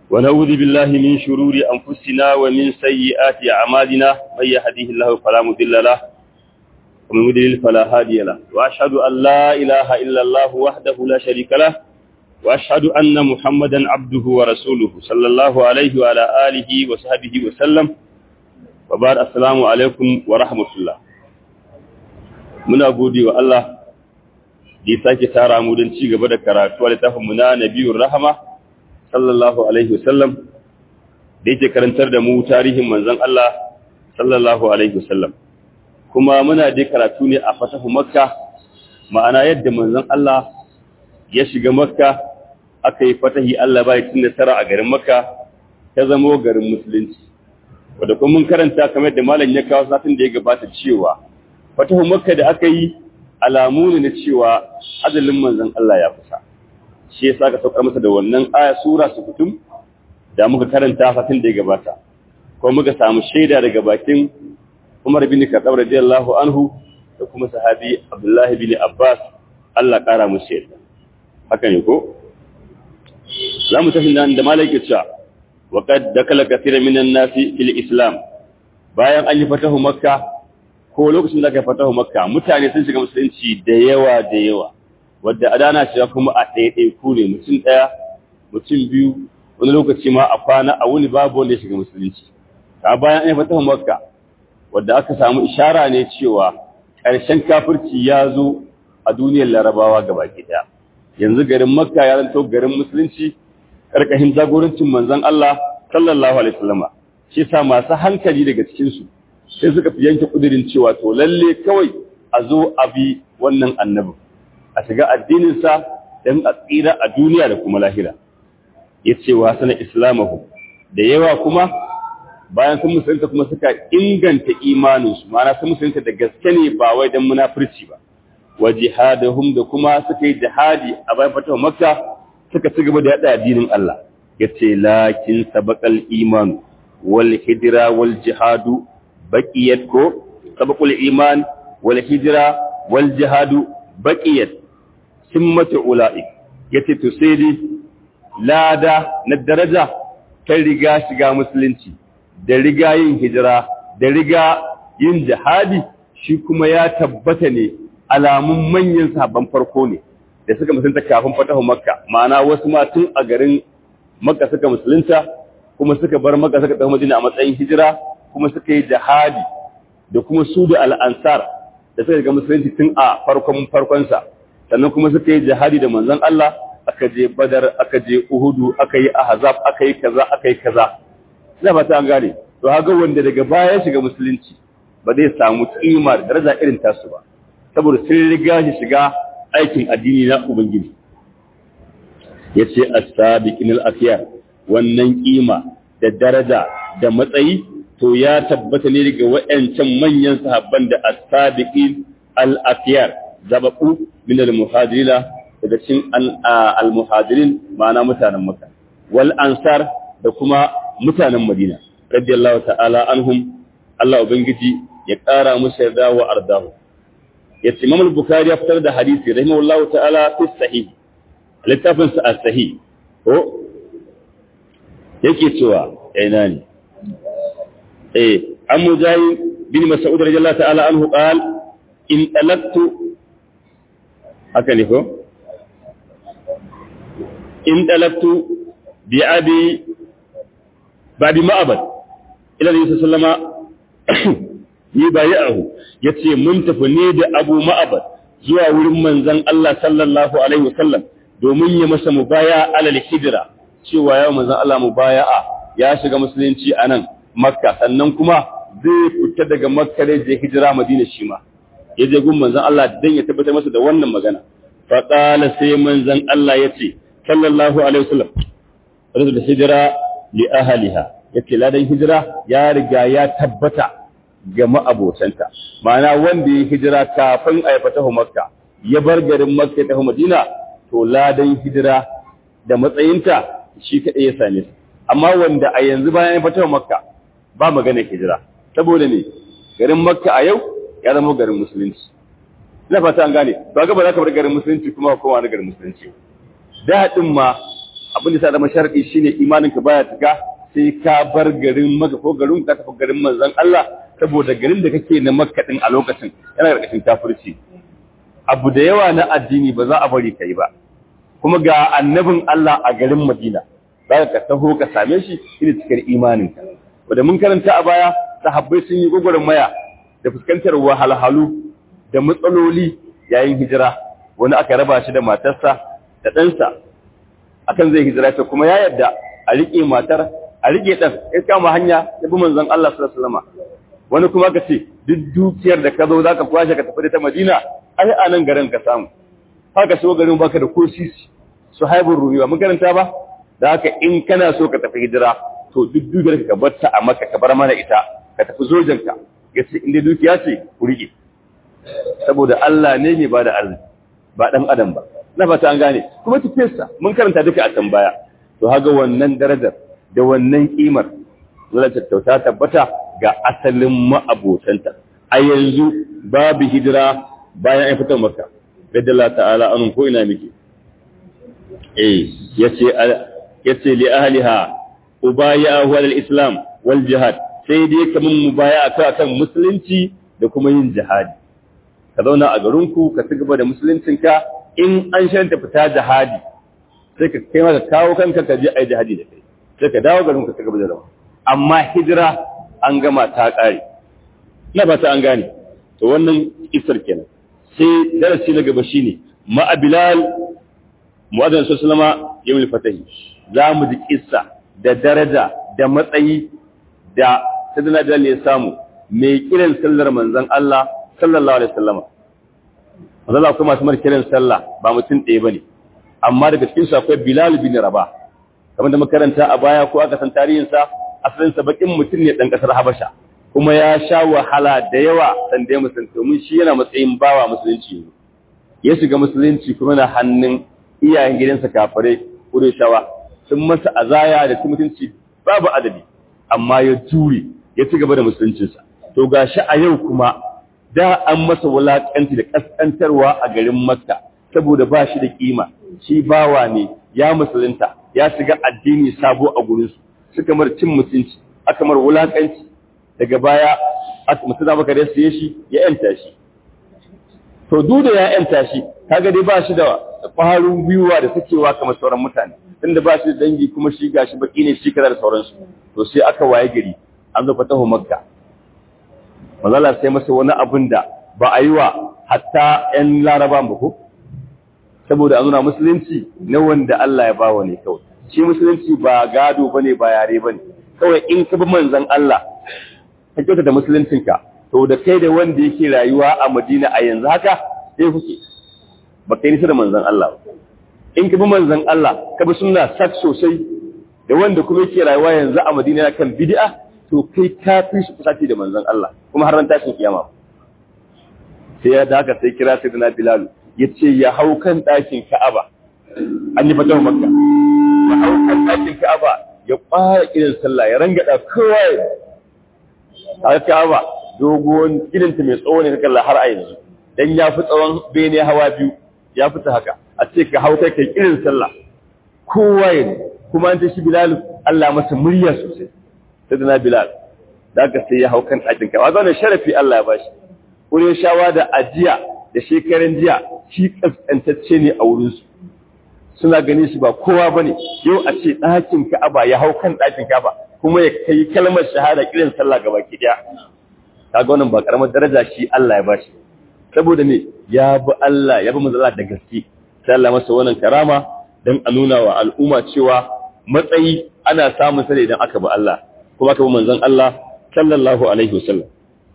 ونعوذ بالله من شرور أنفسنا ومن سيئات أعمالنا من يهديه الله فلا مضل له ومن يضلل فلا هادي له وأشهد أن لا إله إلا الله وحده لا شريك له وأشهد أن محمدا عبده ورسوله صلى الله عليه وعلى آله وصحبه وسلم وبعد السلام عليكم ورحمة الله muna gode wa Allah da ya sake tara mu don ci gaba da karatu a littafin mu na Nabiyur Rahama sallallahu alaihi wasallam da yake karantar da mu tarihin manzon Allah sallallahu alaihi wasallam kuma muna dai karatu ne a fatahu Makka ma'ana yadda manzon Allah ya shiga Makka aka yi fatahi Allah bai tun nasara a garin Makka ta zamo garin musulunci wanda kuma mun karanta kamar da malam ya kawo satin da ya gabata cewa fatahu makka da aka yi alamu ne na cewa ajalin manzon Allah ya kusa shi yasa ka saukar masa da wannan aya sura su kutum da muka karanta fatin da ya gabata ko muka samu shaida daga bakin Umar bin Khattab radiyallahu anhu da kuma sahabi Abdullah bin Abbas Allah kara musu yarda haka ne ko zamu tafi nan da malaka cewa wa qad dakala kathira minan nasi fil islam bayan an yi fatahu makka ko lokacin da aka fatahu makka mutane sun shiga musulunci da yawa da yawa wadda adana shiga kuma a ɗaiɗai ku ne mutum ɗaya mutum biyu wani lokaci ma a kwana a wuni babu wanda ya shiga musulunci a bayan an fatahu makka wadda aka samu ishara ne cewa ƙarshen kafirci ya zo a duniyar larabawa gabaki ɗaya yanzu garin makka ya zanto garin musulunci ƙarƙashin jagorancin manzon Allah sallallahu alaihi wasallama shi sa masu hankali daga cikinsu sai suka fi yanke kudirin cewa to lalle kawai a zo a bi wannan annabin a shiga addininsa don a tsira a duniya da kuma lahira ya ce wa sana islamahu da yawa kuma bayan sun musulunta kuma suka inganta imaninsu ma'ana sun musulunta da gaske ne ba wai don munafurci ba wa jihadahum da kuma suka yi jihadi a bayan fatawa makka suka ci gaba da yada addinin Allah ya ce lakin sabaqal imanu wal hijra wal jihadu baqiyat ko sabaqul iman wal hijra wal jihadu baqiyat simmatu ulaik yace to sai dai lada na daraja ta riga shiga musulunci da riga yin hijira da riga yin jihadi shi kuma ya tabbata ne alamun manyan sabon farko ne da suka musulunta kafin fatahu makka ma'ana wasu ma tun a garin makka suka musulunta kuma suka bar makka suka tafi madina a matsayin hijira kuma suka yi jihadi da kuma su da al'ansar da suka ga musulunci tun a farkon farkonsa sannan kuma suka yi jihadi da manzon Allah aka je badar aka je uhudu aka yi ahzab aka yi kaza aka yi kaza ina fata an gane to haga wanda daga baya ya shiga musulunci ba zai samu kima da daraja irin tasu ba saboda sun riga shi shiga aikin addini na ubangiji yace as-sabiqin al-akhyar wannan kima da daraja da matsayi to ya tabbata ne daga waɗancan manyan sahabban da as-sabiqin al-afyar zababu min al-muhajirina daga cikin al-muhajirin ma'ana mutanen Makka wal ansar da kuma mutanen Madina radiyallahu ta'ala anhum Allah ubangiji ya ƙara musu yarda wa ardahu yace Imam al-Bukhari ya fitar da hadisi rahimahullahu ta'ala fi sahih littafin sa as-sahih ko yake cewa ina ne إيه عن مجاهد بن مسعود رضي الله تعالى عنه قال إن ألقت هكذا إن ألقت بأبي بأبي معبد إلى النبي صلى الله عليه وسلم يبايعه yace mun tafi ne da Abu Ma'abad zuwa wurin manzon Allah sallallahu alaihi wasallam domin ya masa mubaya alal hijra cewa ya manzon Allah mubaya'a ya shiga musulunci anan makka sannan kuma zai fita daga makka da je hijira madina shi ma ya je gun manzon Allah dan ya tabbatar masa da wannan magana fa qala sai manzon Allah yace sallallahu alaihi wasallam radu da hijira li ahliha yace ladan hijira ya riga ya tabbata ga ma'abotanta ma'ana wanda ya hijira kafin a fatahu makka ya bar garin makka ta madina to ladan hijira da matsayinta shi kadai ya same su amma wanda a yanzu bayan ya fatahu makka ba magana hijira saboda ne garin makka a yau ya zama garin musulunci ina fata an gane ba ga ba za ka bar garin musulunci kuma kowa na garin musulunci daɗin ma abin da sa zama sharadi shine imanin ka baya tuka sai ka bar garin maka ko garin ka tafi garin manzon Allah saboda garin da kake na makka din a lokacin yana karkashin kafirci abu da yawa na addini ba za a bari kai ba kuma ga annabin Allah a garin Madina za ka taho ka same shi ina cikin imaninka wanda mun karanta a baya sahabbai sun yi gwagwarmaya da fuskantar wahalhalu da matsaloli yayin hijira wani aka raba shi da matarsa da ɗansa akan zai hijira ta kuma ya yadda a riƙe matar a riƙe ɗan ya kama hanya ya bi manzon Allah sallallahu alaihi wasallam wani kuma ka ce duk dukiyar da ka zo za ka kwashe ka tafi da ta Madina ai a nan garin ka samu haka so garin baka da ko sisi su haibun ruwa mun karanta ba da haka in kana so ka tafi hijira to duk dukiyar ka bar ta a maka ka bar mana ita ka tafi sojanka ya ce inda dukiya ce ku riƙe saboda Allah ne mai bada arziki ba dan adam ba na fata an gane kuma tafiyarsa mun karanta duka a can baya to haga wannan darajar da wannan kimar zai tattauta tabbata ga asalin ma'abotanta a yanzu babu hijira bayan an fitar maka gadda Allah ta'ala anun ko ina miki eh yace yace li ahliha ubayahu al islam wal jihad sai dai kaman mubaya akan musulunci da kuma yin jihadi ka zauna a garinku ka ci gaba da musuluncinka in an shanta fita jihadi sai ka kai maka kawo kanka ka je a yi jihadi da kai sai ka dawo garinku ka ci gaba da zama amma hijira an gama ta ƙare na ba ta an gane to wannan isar kenan sai darasi na gaba shine ma'a bilal mu'adhan sallama yawmul fatahi za mu ji kissa da daraja da matsayi da sadana bilal ya samu mai kiran sallar manzon Allah sallallahu alaihi wasallama manzon Allah kuma masu kiran sallah ba mutum ɗaya bane amma daga cikin su akwai Bilal bin Rabah kamar da makaranta a baya ko aka san tarihin sa asalin sa bakin mutum ne dan kasar Habasha kuma ya sha wahala da yawa san da musulunci domin shi yana matsayin bawa musulunci ne ya shiga musulunci kuma na hannun iyayen gidansa kafirai Qurayshawa sun masa azaya da mutunci babu adadi amma ya jure ya ci gaba da musuluncinsa to gashi a yau kuma da an masa wulakanci da kaskantarwa a garin Makka saboda ba shi da kima shi bawa ne ya musulunta ya shiga addini sabo a gurin su suka mar cin mutunci aka mar wulakanci daga baya aka mutuna maka da siye shi ya yanta shi to duk da ya yanta shi kaga dai ba shi da ƙwarin gwiwa da sakewa kamar sauran mutane tunda ba shi da dangi kuma shi gashi baki ne shi kaza da sauransu to sai aka waye gari an zo fatahu makka mazala sai masa wani abin da ba a yi wa hatta ‘yan laraba ba ko? Saboda a nuna musulunci na wanda Allah ya bawa ne kawai. Shi musulunci ba gado ba ne ba yare ba ne. Kawai in ka bi manzan Allah, ka kyauta da musuluncinka, to da kai da wanda yake rayuwa a Madina a yanzu haka, sai kuke. Ba kai nisa da manzan Allah. In ka bi manzan Allah, ka bi suna sak sosai, da wanda kuma yake rayuwa yanzu a Madina kan bid'a, to kai ka fi shi kusaci da manzon Allah kuma har ran tashin kiyama sai ya daga sai kira sai na Bilal ya ce ya hau kan ɗakin Ka'aba an yi fatawa Makka ya hau kan ɗakin Ka'aba ya fara kiran sallah ya rangada kowa ya a Ka'aba dogon gidanta mai tsawo ne kalla har a yanzu dan ya fi tsawon bene hawa biyu ya fita haka a ce ka hau kai kai kiran sallah kowa ya kuma an ta shi Bilal Allah masa murya sosai sayyidina Bilal da aka sai ya hau kan ɗakin kawa zaune sharafi Allah ya bashi wurin shawa da ajiya da shekarun jiya shi kaskantacce ne a wurinsu suna gani shi ba kowa ba ne yau a ce ɗakin ka'aba ya hau kan ɗakin ka'aba kuma ya kai kalmar shahada kiran sallah gaba ki ɗaya kaga wannan ba karamar daraja shi Allah ya bashi saboda ne ya bi Allah ya bi manzala da gaske sai Allah masa wannan karama dan a nuna wa al'umma cewa matsayi ana samun sa idan aka bi Allah kuma aka bi manzon Allah sallallahu alaihi wasallam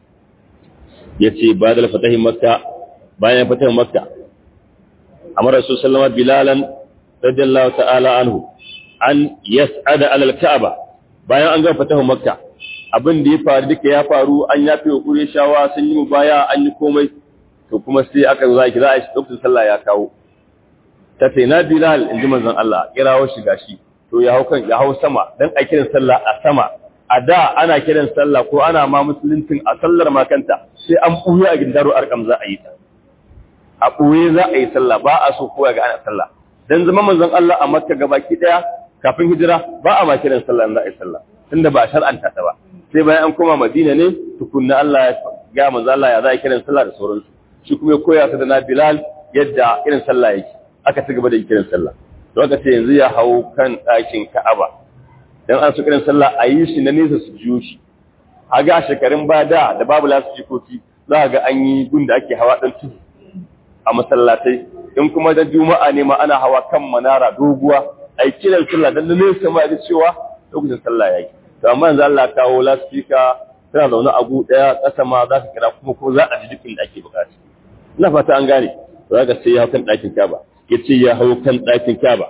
yace ba da fatahin makka bayan fatahin makka amara rasul sallama bilalan radiyallahu ta'ala anhu an yas'ada ala al-ka'ba bayan an ga fatahin makka abin da ya faru duka ya faru an yafe wa Qurayshawa sun yi baya an yi komai to kuma sai aka zo zaki za a shi lokacin sallah ya kawo ta ce na bilal in ji manzon Allah kirawo shi gashi to ya hau kan ya hau sama dan a kiran sallah a sama a da ana kiran sallah ko ana ma musuluncin a sallar makanta sai an buya a gindaro arkam za a yi ta a buye za a yi sallah ba a so kowa ga ana sallah dan zama manzon Allah a Makka gabaki daya kafin hijira ba a ma kiran sallah za a yi sallah tunda ba a shar'anta ta ba sai bayan an koma madina ne tukunna Allah ya ga manzo Allah ya za a kiran sallah da sauransu shi kuma ya koya ta da na Bilal yadda irin sallah yake aka ci gaba da kiran sallah to aka ce yanzu ya hau kan ɗakin Ka'aba dan an su kiran sallah a yi shi na nesa su jiyo shi a ga shekarun ba da da babu lasu jikoki za ga an yi gun da ake hawa dan tudu a masallatai in kuma da juma'a ne ma ana hawa kan manara doguwa ai kiran sallah dan nesa ma ga cewa lokacin sallah yake to amma yanzu Allah kawo lasfika tana zaune a gu daya kasa ma za ka kira kuma ko za a ji dukkan da ake bukata ina fata an gane za ka sai ya hau kan ɗakin Kaba ya ce ya hau kan ɗakin Kaba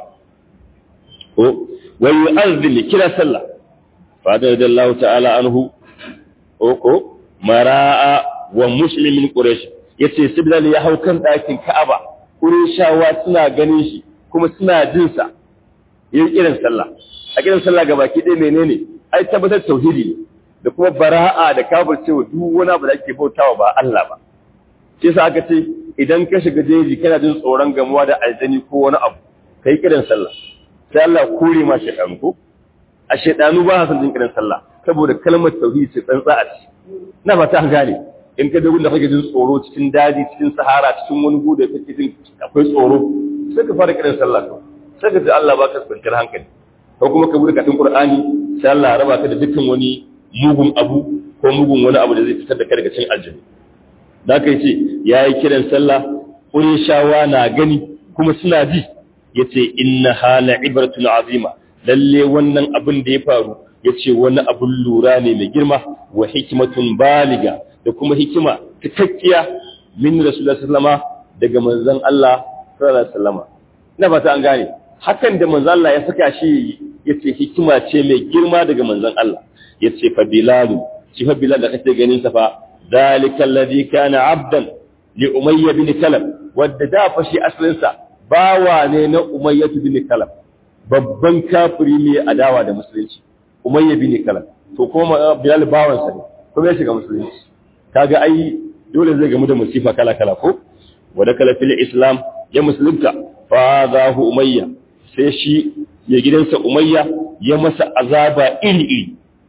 ko wa yu'azzini kira sallah fa da Allah ta'ala anhu ko ko mara'a wa muslimin quraish yace sibdal ya hau kan ɗakin Ka'aba qurayshawa suna ganin shi kuma suna jin sa yin irin sallah a kiran sallah gabaki ɗaya menene ai tabbatar tauhidi ne da kuma bara'a da kafircewa duk wani abu da ake bautawa ba Allah ba shi yasa aka ce idan ka shiga jeji kana jin tsoron gamuwa da aljani ko wani abu kai kiran sallah sai Allah kore ma shaytanu ko a shaytanu ba san jin kiran sallah saboda kalmar tauhidi ce tsantsa a ci na fata an gane in ka dawo da kake jin tsoro cikin daji cikin sahara cikin wani gudu da kake jin akwai tsoro sai ka fara kiran sallah to sai ka ji Allah baka kwanciyar hankali ko kuma ka bude katin Qur'ani sai Allah ya raba ka da dukkan wani mugun abu ko mugun wani abu da zai fitar da kai daga cikin aljanna da aka ce ya yi kiran sallah shawa na gani kuma suna ji ya ce inna hala ibratun azima lalle wannan abin da ya faru ya ce wani abin lura ne mai girma wa hikimatun baliga da kuma hikima cikakkiya min rasulullah sallama daga manzon Allah sallallahu alaihi wasallama ina fata an gane hakan da manzon Allah ya saka shi yace hikima ce mai girma daga manzon Allah yace fa bilalu shi fa bilal da kake ganin sa fa ذلك الذي كان عبدا لأمية بن كلب wadda fashi asalinsa bawa ne na Umayyah bin Kalab babban kafiri ne adawa da musulunci Umayyah bin Kalab to kuma Bilal bawan sa ne kuma ya shiga musulunci kaga ai dole zai gamu da musifa kala kala ko wada kala fil islam ya musulunta fa zahu Umayya sai shi ya gidansa Umayya ya masa azaba iri iri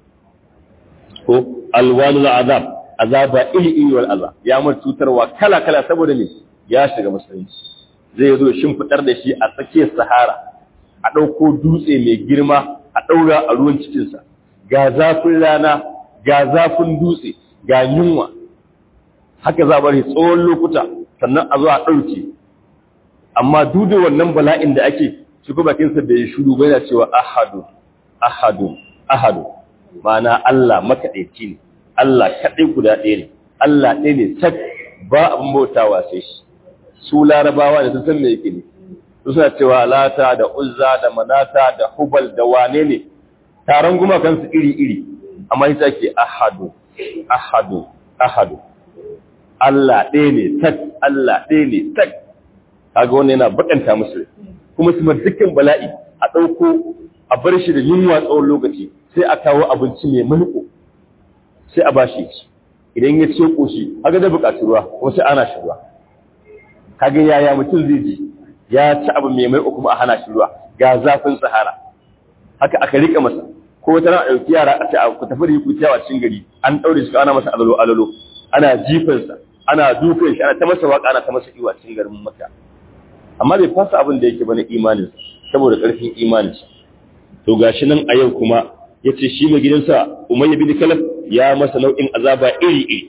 ko alwanul azab azaba iri iri wal azab ya mar cutarwa kala kala saboda ne ya shiga musulunci zai zo shimfidar da shi a tsakiyar sahara a ɗauko dutse mai girma a ɗaura a ruwan cikinsa ga zafin rana ga zafin dutse ga yunwa haka za bari tsawon lokuta sannan a zo a ɗauke amma duk da wannan bala'in da ake shi kuma bakinsa da ya shudu bai da cewa ahadu ahadu ahadu ma'ana Allah makaɗaici ne Allah kaɗai guda ɗaya ne, Allah ɗaya ne tak ba abin bautawa sai shi, su larabawa da sun san me yake ne, su suna cewa lata da uzza da manata da hubal da wane ne, taron gumakansu iri-iri, amma ita ke ahadu, ahadu, ahadu. Allah ɗaya ne tak, Allah ɗaya ne tak, kaga wani yana bakanta musu kuma su dukkan bala'i a ɗauko a bar shi da yunwa tsawon lokaci sai a kawo abinci mai mulko sai a bashi ci idan ya ce koshi haka da buƙaci ruwa ko sai ana shi ruwa kaga yaya mutum zai ji ya ci abu mai mai kuma a hana shi ruwa ga zafin sahara haka aka rika masa ko wata ran a ɗauki yara a ce ku tafi da yi ku ciyawa cikin gari an ɗaure shi ana masa alalo alalo ana jifansa ana dukan shi ana ta masa waka ana ta masa iwa cikin garin maka amma bai fasa abin da yake bane imanin saboda ƙarfin imaninsa to gashi nan a yau kuma ya ce shi mai gidansa umayya bin kalaf ya masa nau'in azaba iri iri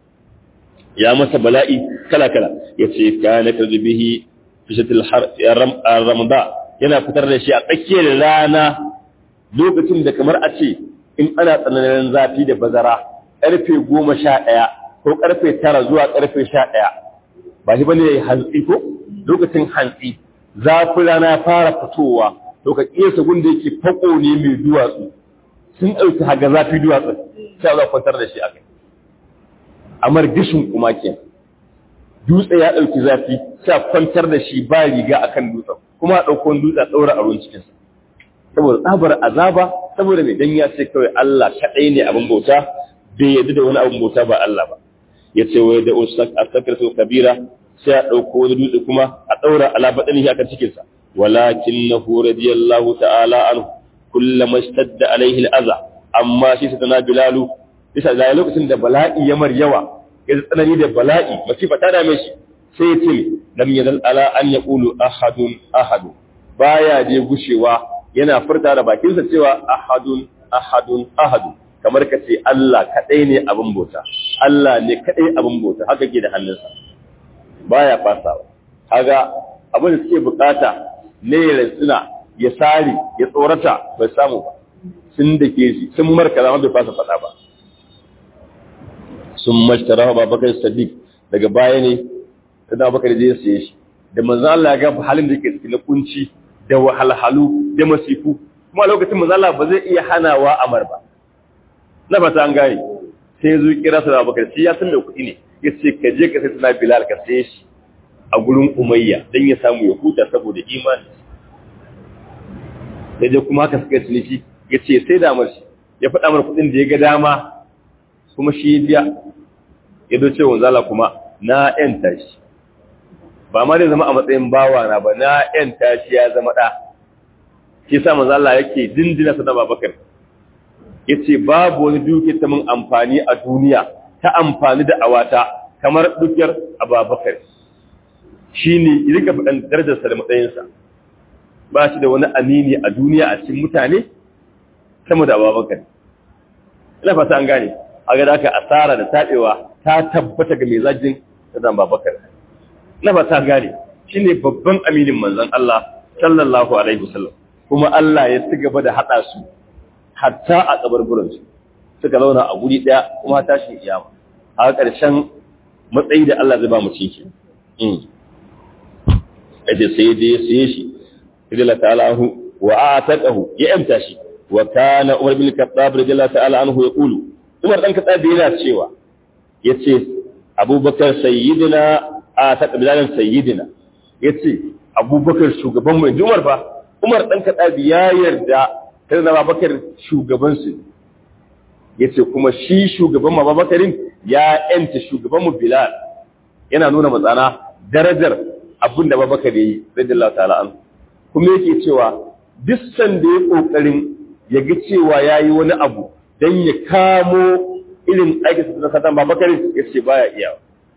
ya masa bala'i kala kala ya ce kana tarbihi fishatil ramada yana fitar da shi a tsakiyar rana lokacin da kamar a ce in ana tsananin zafi da bazara karfe goma sha ɗaya ko karfe tara zuwa karfe sha ɗaya ba shi bane hantsi ko lokacin hantsi zafin rana ya fara fitowa to ka kiyasa gunda yake fako ne mai duwatsu sun ɗauki haga zafi duwatsu sai za kwantar da shi a kai amar gishin kuma ke dutse ya ɗauki zafi sai kwantar da shi ba riga akan dutsen kuma a ɗauko dutse a ɗaura a ruwan cikinsa saboda tsabar azaba saboda mai dan ya ce kawai Allah kaɗai ne abin bauta bai yadda da wani abin bauta ba Allah ba ya ce wai da usak asakar su kabira sai a ɗauko wani dutse kuma a ɗaura ala baɗani akan cikinsa ولكنه رضي الله تعالى عنه كلما اشتد عليه الأذى أما شيء ستنا بلال bisa da lokacin da bala'i ya mar yawa ya tsanani da bala'i masifa ta dame shi sai ya ce lam yadal ala an yaqulu ahadun ahadun baya je gushewa yana furta da bakinsa cewa ahadun ahadun ahadun kamar ka ce Allah kadai ne abin bauta Allah ne kadai abin bauta haka ke da hannunsa baya fasawa kaga abin da suke bukata ne ya suna ya sare ya tsorata bai samu ba sun da ke shi sun marka zama bai fasa faɗa ba sun mashtara ba bakar sadiq daga baya ne ta da bakar je siye shi da manzan Allah ya ga halin da ke ciki na kunci da wahalhalu da masifu kuma lokacin manzan Allah ba zai iya hanawa amar ba na fata an gane sai ya zo kira sa da bakar shi ya san da kuɗi ne ya ce ka je ka sai suna bilal ka saye shi a gurin umayya don ya samu ya huta saboda imani ya je kuma haka suka ciniki ya ce sai damar shi ya faɗa mar kuɗin da ya ga dama kuma shi ya biya ya doce wa zala kuma na ‘yanta shi ba ma zai zama a matsayin bawa na ba na ‘yanta shi ya zama ɗa shi sa manzala yake dindina sa da babakar ya ce babu wani duke ta mun amfani a duniya ta amfani da awata kamar dukiyar ababakar shi ne rika faɗin darajarsa da matsayinsa ba shi da wani amini a duniya a cikin mutane sama da ababakar ina fata an gane a ga aka asara da taɓewa ta tabbata ga mai zajin da zan babakar ina fata an gane shi ne babban aminin manzon Allah sallallahu alaihi wasallam kuma Allah ya ci gaba da haɗa su hatta a kabarburansu suka zauna a guri ɗaya kuma tashin iyama a ƙarshen matsayi da Allah zai ba mu ciki yace sai je sai shi radiyallahu ta'ala anhu wa ataqahu ya amta shi wa kana Umar bin Khattab radiyallahu ta'ala anhu yaqulu Umar dan Khattab yana cewa yace Abubakar sayyidina ataqa bilalan sayyidina yace Abubakar shugaban mu Umar fa Umar dan Khattab ya yarda sai na Abubakar shugaban su yace kuma shi shugaban Abubakarin ya yanta shugaban mu Bilal yana nuna matsana darajar abin da Abubakar yayi radiyallahu ta'ala anhu kuma yake cewa duk sanda ya kokarin ya ga cewa yayi wani abu dan ya kamo irin aikin da satan Abubakar yace baya iya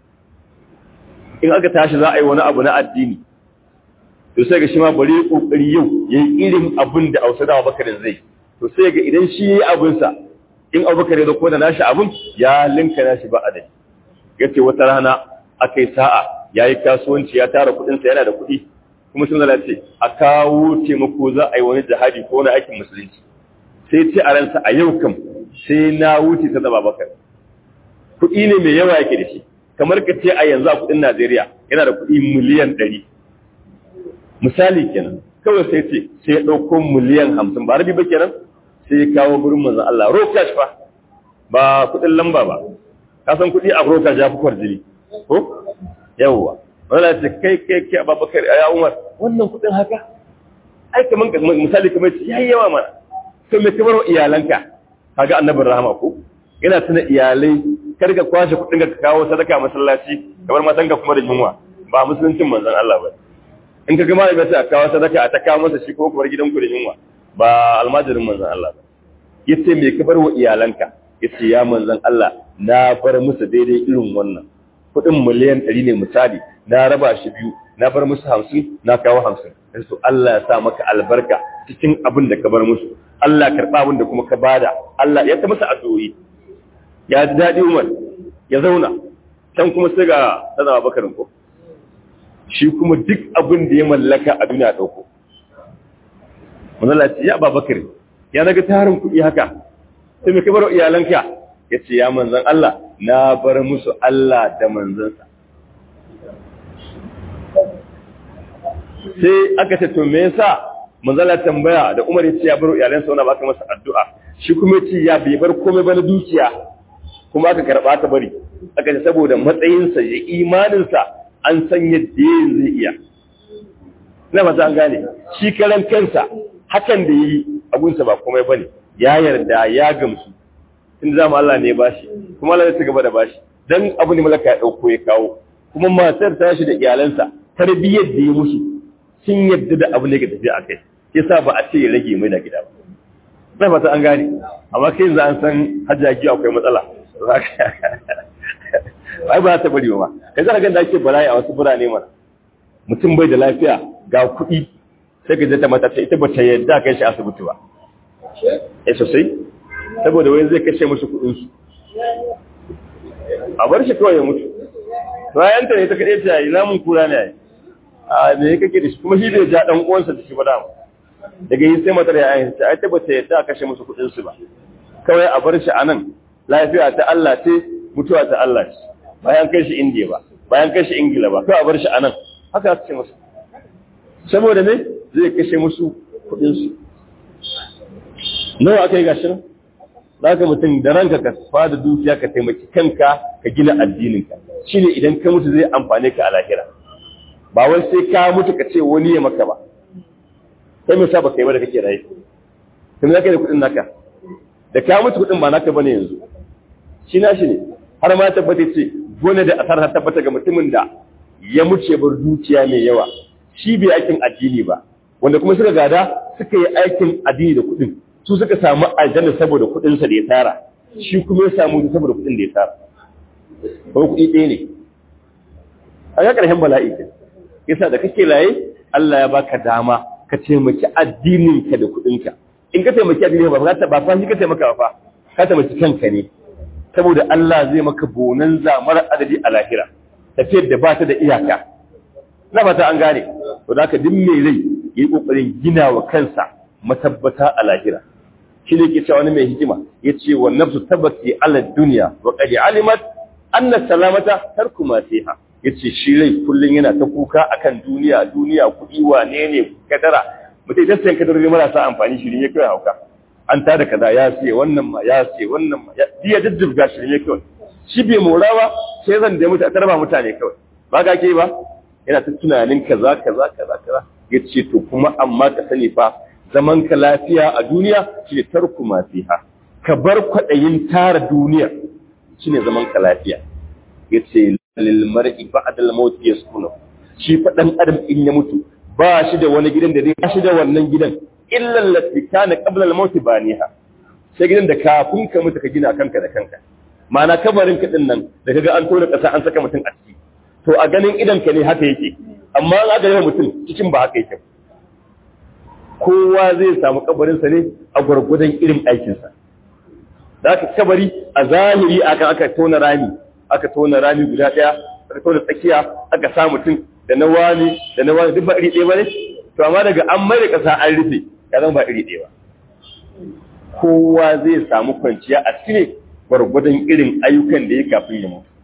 in aka tashi za a yi wani abu na addini to sai ga shi ma bari kokari yau yayi irin abin da Ausada Abubakar zai to sai ga idan shi yayi abin sa in Abubakar ya zo ko da nashi abin ya linka nashi ba adai yace wata rana akai sa'a yayi kasuwanci ya tara kudin sa yana da kudi kuma sun lalace a kawo taimako za a yi wani jihadi ko wani aikin musulunci sai ce a ransa a yau kam sai na wuce ta zaba bakar kuɗi ne mai yawa yake da shi kamar ka ce a yanzu a kuɗin Najeriya yana da kuɗi miliyan ɗari misali kenan kawai sai ce sai ya ɗauko miliyan hamsin ba rabi ba kenan sai ya kawo gurin manzon Allah rokash fa ba kuɗin lamba ba ka san kuɗi a rokash ya fi kwarjini ko yawwa wala ce kai kai kai Abubakar ya Umar wannan kuɗin haka ai kaman misali kamar ce yayi yawa mana to me kamar iyalanka kaga annabin rahama ko ina tuna iyalai kar ka kwashe kuɗin ka kawo sadaka masallaci kamar matanka kuma da yunwa ba musuluncin manzon Allah ba in ka ga malami sai a kawo sadaka a ta kawo masa shi ko kuma gidanku da yunwa ba almajirin manzon Allah ba yace me ka bar wa iyalanka yace ya manzon Allah na bar musu daidai irin wannan kuɗin miliyan ɗari ne misali na raba shi biyu na bar musu hamsin na kawo hamsin sai to Allah ya sa maka albarka cikin abin da ka bar musu Allah karɓa abin da kuma ka bada Allah ya ta masa addu'o'i ya ji daɗi Umar ya zauna can kuma sai ga sana bakarin ko shi kuma duk abin da ya mallaka a duniya ɗauko manzala ce ya ba bakari ya naga tarin kuɗi haka sai mai kabar iyalanka ya ce ya manzan Allah na bar musu Allah da manzansa sai aka ce to me yasa manzala tambaya da Umar ya ce ya bar iyalansa wani baka masa addu'a shi kuma ya ce ya bai bar komai ba na dukiya kuma aka karɓa ta bari aka ce saboda matsayinsa ya imaninsa an san yadda yin zai iya na mata an gane shi karan kansa hakan da yi abunsa ba komai bane ya yarda ya gamsu in zama Allah ne bashi kuma Allah ya ci gaba da bashi dan abu ne malaka ya dauko ya kawo kuma matar ta shi da iyalansa tarbiyyar da ya musu kin yadda da abin da ke tafiya a kai yasa ba a ce ya rage mai da gida ba sai fata an gane amma kai yanzu an san hajjaji akwai matsala ai ba ta bari ba kai za ka ga da ake bala'i a wasu birane mana mutum bai da lafiya ga kuɗi sai ka je ta mata ita ba ta yadda kai shi asibiti ba eh sosai saboda wani zai kashe musu kuɗin su a bar shi kawai ya mutu bayan ta ne ta kaɗe ta yi namun kura ne ai a me kake da shi kuma shi bai ja dan uwansa da shi ba dama daga yi sai matar ya ayyanta ai ta bata yadda a kashe musu kuɗin su ba kawai a bar shi a nan lafiya ta Allah ce mutuwa ta Allah ce bayan kai shi indiya ba bayan kai shi ingila ba kawai a bar shi a nan haka su ce musu saboda ne zai kashe musu kuɗin su nawa aka yi gashi nan za ka mutum da ranka ka fada dukiya ka taimaki kanka ka gina addininka shine idan ka mutu zai amfane ka a lahira ba wai sai ka mutu ka ce wani ya maka ba sai mai sa baka yi ba da kake raye kuma zaka da kudin naka da ka mutu kudin ba naka bane yanzu shi na shi ne har ma tabbata ce gone da asar ta tabbata ga mutumin da ya muce bar dukiya mai yawa shi bai aikin addini ba wanda kuma suka gada suka yi aikin addini da kudin su suka samu aljanna saboda kudin sa da ya tara shi kuma ya samu saboda kudin da ya tara ko kudi ɗaya ne a ga ƙarshen bala'i ke yasa da kake laye Allah ya baka dama ka taimaki addininka da kuɗinka in ka taimaki addinin ba ba ba fa shi ka taimaka ba ka taimaki kanka ne saboda Allah zai maka bonan zamar adadi a lahira tafiyar da ba ta da iyaka na fata an gane to da ka mai rai yi kokarin gina wa kansa matabbata a lahira shi ne ke cewa wani mai hikima ya ce wa nafsu tabbati ala duniya wa qad alimat anna salamata tarku ma fiha yace shi rai kullun yana ta kuka akan duniya duniya kudi wane ne kadara mutai da sayan kadarori marasa amfani shi ne kai hauka an tada kaza ya ce wannan ma ya ce wannan ma ya daddubga shi ne kai shi bai morawa sai zan da mutane tarba mutane kawai ba ga ke ba yana ta tunanin kaza kaza kaza kaza yace to kuma amma ka sani fa zaman ka lafiya a duniya shine tarku ma fiha ka bar kwadayin tara duniya shine zaman ka lafiya yace lil mar'i ba'da al maut yaskunu shi fa dan adam in ya mutu ba shi da wani gidan da zai ba shi da wannan gidan illa allati kana qabla al maut baniha sai gidan da kafin ka mutu ka gina kanka da kanka ma'ana kabarin ka din nan da kaga an tona kasa an saka mutum a ciki to a ganin idan ka ne haka yake amma an aka yi mutum cikin ba haka yake kowa zai samu kabarinsa ne a gwargwadon irin aikinsa da aka kabari a zahiri aka aka tona rami aka tona rami guda ɗaya aka tona tsakiya aka sa mutum da na wani da na wani duk ba iri ɗaya ba ne to amma daga an mai da ƙasa an rufe ya zama ba iri ɗaya ba kowa zai samu kwanciya a cikin gwargwadon irin ayyukan da ya kafin ya mutu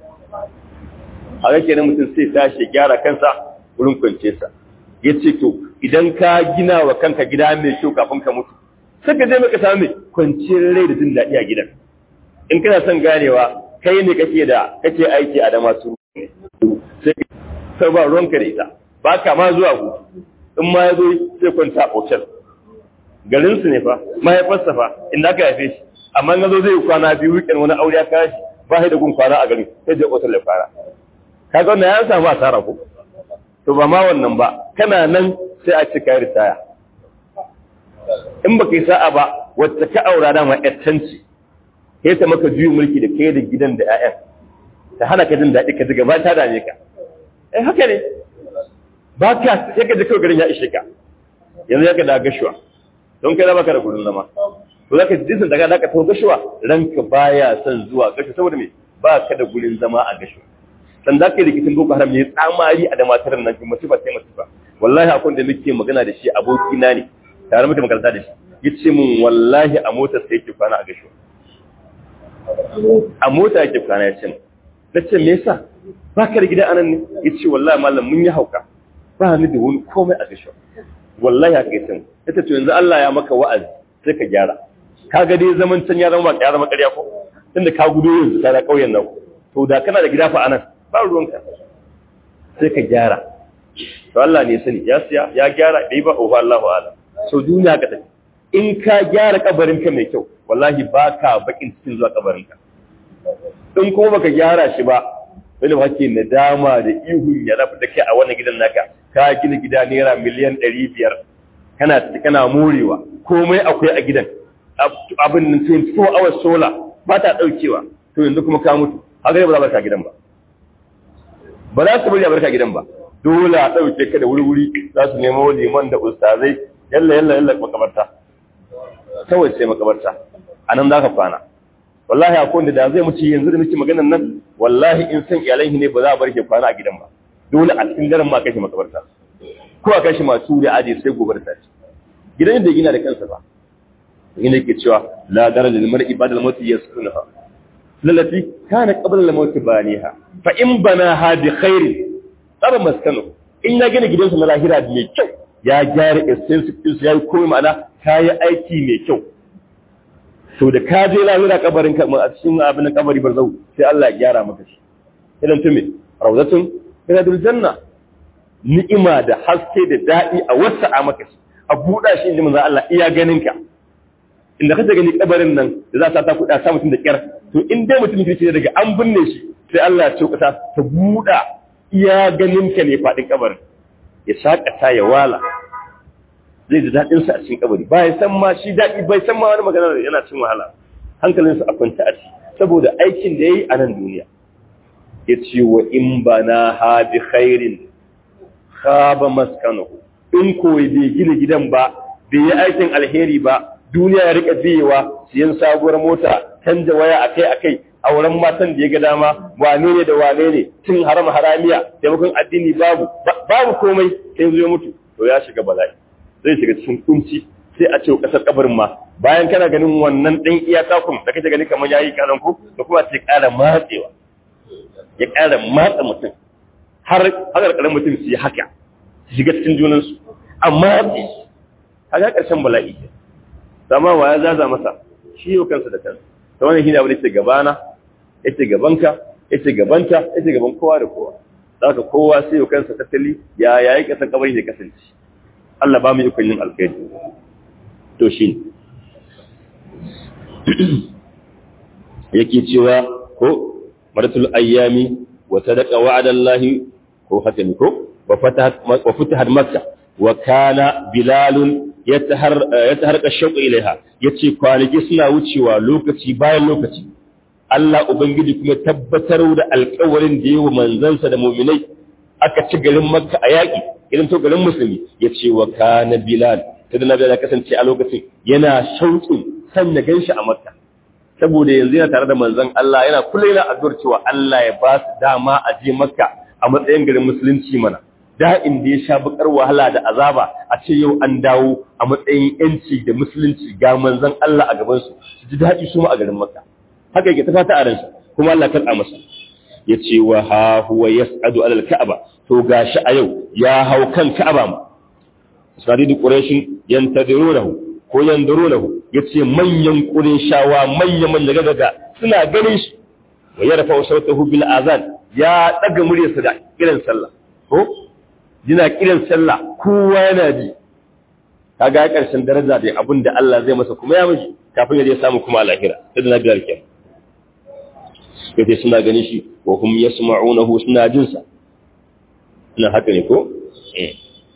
a ga kenan mutum sai tashi gyara kansa wurin kwanciyarsa ya ce to idan ka gina wa kanka gida mai kyau kafin ka mutu sai ka je maka samu mai kwanciyar rai da jin daɗi a gidan in kana son ganewa kai ne kake da kake aiki a dama su sai ka ba ruwanka da ita ba ka ma zuwa hutu in ma ya zo sai kwanta a hotel garin su ne fa mahaifarsa fa inda aka haife shi amma in zo zai kwana biyu weekend wani aure ya kashi ba shi da gun kwana a garin sai je hotel ya fara kaga wannan ya samu asara ko to ba ma wannan ba kana nan sai a ci kai ritaya in baka yi sa'a ba wacce ka aura da ma yattanci sai ta maka juyin mulki da kai da gidan da ƴaƴan ta hana ka jin daɗi ka ji gaba ta dame ka eh haka ne ba ka sai ka ji kawai garin ya ishe ka yanzu ya ka da gashuwa don kai da baka da gurin zama to zaka ji sun daga zaka tawo gashuwa ranka baya son zuwa gashuwa saboda me ba ka da gurin zama a gashuwa dan da kai rikicin boko haram ne tsamari a da matar nan ki musiba sai musiba wallahi akwai da muke magana da shi aboki na ne tare muke makaranta da shi yace mun wallahi a motar sai yake kwana a gasho a mota yake kwana yace na ce me yasa baka da gida anan ne yace wallahi mallam mun yi hauka ba ni da wani komai a gasho wallahi haka yace ita to yanzu Allah ya maka wa'azi sai ka gyara kaga dai zaman can ya zama ba ya zama ƙarya ko tunda ka gudo yanzu ka da kauyen nan to da kana da gida fa anan ba ruwanka sai ka gyara to Allah ne sani ya siya ya gyara bai ba ofa Allahu ala so duniya ka tafi in ka gyara kabarin ka mai kyau wallahi ba ka bakin cikin zuwa kabarin ka in kuma baka gyara shi ba wani ba ke nadama da ihun ya rabu da kai a wannan gidan naka ka gina gida naira miliyan ɗari biyar kana kana morewa komai akwai a gidan abin nan 24 hours solar ba ta ɗaukewa to yanzu kuma ka mutu haka ba za barka gidan ba ba za su bari a barka gidan ba dole a ɗauke ka da wuri-wuri za su nemo liman da ustazai yalla yalla yalla makabarta kawai sai makabarta a nan za ka kwana wallahi akwai wanda da zai mutu yanzu da muke maganar nan wallahi in san iyalai ne ba za a bar ke kwana a gidan ba dole a cikin daren ma kai makabarta ko a kai shi masu da aje sai gobe da safe gidan da gina da kansa ba inda yake cewa la daraja lil mar'i ba'da al-maut yaskunuha lallati kana qabla al-maut baniha fa in banaha bi khairin tsara maskanu in ya gina gidansa na lahira mai kyau ya gyara extensive ɗinsu ya yi komai ma'ana ka yi aiki mai kyau to da ka je lahira kabarin ka a cikin abin kabari barzau sai Allah ya gyara maka shi idan tume rawzatun min adul janna ni'ima da haske da daɗi a wasa a maka shi a buɗa shi inda manzo Allah iya ganin ka inda kace gani kabarin nan da za ta kuɗa sa mutum da kyar to in dai mutum kirki daga an binne shi sai Allah ya ce kasa ta buɗa iya ganin ka ne faɗin kabarin ya shakata ya wala zai ji daɗin sa a cikin kabari ba ya san ma shi daɗi bai san ma wani magana da yana cin wahala hankalinsa a kwanta a ci saboda aikin da ya yi a nan duniya ya ce wa in ba na ha bi khairin khaba maskanahu in koyi bai gina gidan ba bai yi aikin alheri ba duniya ya rika biyewa siyan sabuwar mota canja waya akai akai auren matan da ya ga dama wane ne da wane ne cin haram haramiya taimakon addini babu babu komai sai zo mutu to ya shiga bala'i zai shiga cikin kunci sai a ce kasar kabarin ma bayan kana ganin wannan ɗan iya takun da kake gani kamar yayi kalan ku da kuma sai ƙara matsewa ya ƙara matsa mutum har haka ƙaran mutum su yi haka su shiga cikin junansu amma haka ƙarshen bala'i sama wa ya zaza masa shi yau kansa da kansa ta wani hina wani ce gabana ya ce gabanka ya ce gabanta ya ce gaban kowa da kowa za ka kowa sai yau kansa tattali ya yayi kasan kabari da kasance Allah ba mu yi yin alkhairi to shi yake cewa ko maratul ayyami wa sadaqa wa'adallahi ko hatami ko wa fatahat wa fatahat makka wa kana bilalun yataharqa shauq ilaiha yace kwanaki suna wucewa lokaci bayan lokaci Allah ubangiji kuma tabbatar da alƙawarin da yawa manzansa da mu'minai aka ci garin makka a yaƙi irin to garin musulmi yace wa kana bilal kada nabi ya kasance a lokacin yana shauƙin san ya ganshi a makka saboda yanzu yana tare da manzon Allah yana kullum yana addu'ar cewa Allah ya ba su dama a je makka a matsayin garin musulunci mana da'in da ya sha bakar wahala da azaba a ce yau an dawo a matsayin yanci da musulunci ga manzon Allah a gaban su su ji daɗi su ma a garin makka haka yake ta fata a ransa kuma Allah karɓa masa ya ce wa ha huwa yas'adu alal ka'aba to gashi a yau ya hau kan ka'aba ma sadidu quraishin yantadirunahu ko yandurunahu yace manyan qurayshawa manyan manyan daga suna ganin shi wa yarfa sautahu bil azan ya daga muryarsa da kiran sallah ko yana kiran sallah kowa yana ji kaga karshen daraja da abin da Allah zai masa kuma ya mishi kafin ya je samu kuma a lahira sai da nabi alkin yace suna ganin shi wa hum yasma'unahu suna jin sa ina haka ne ko eh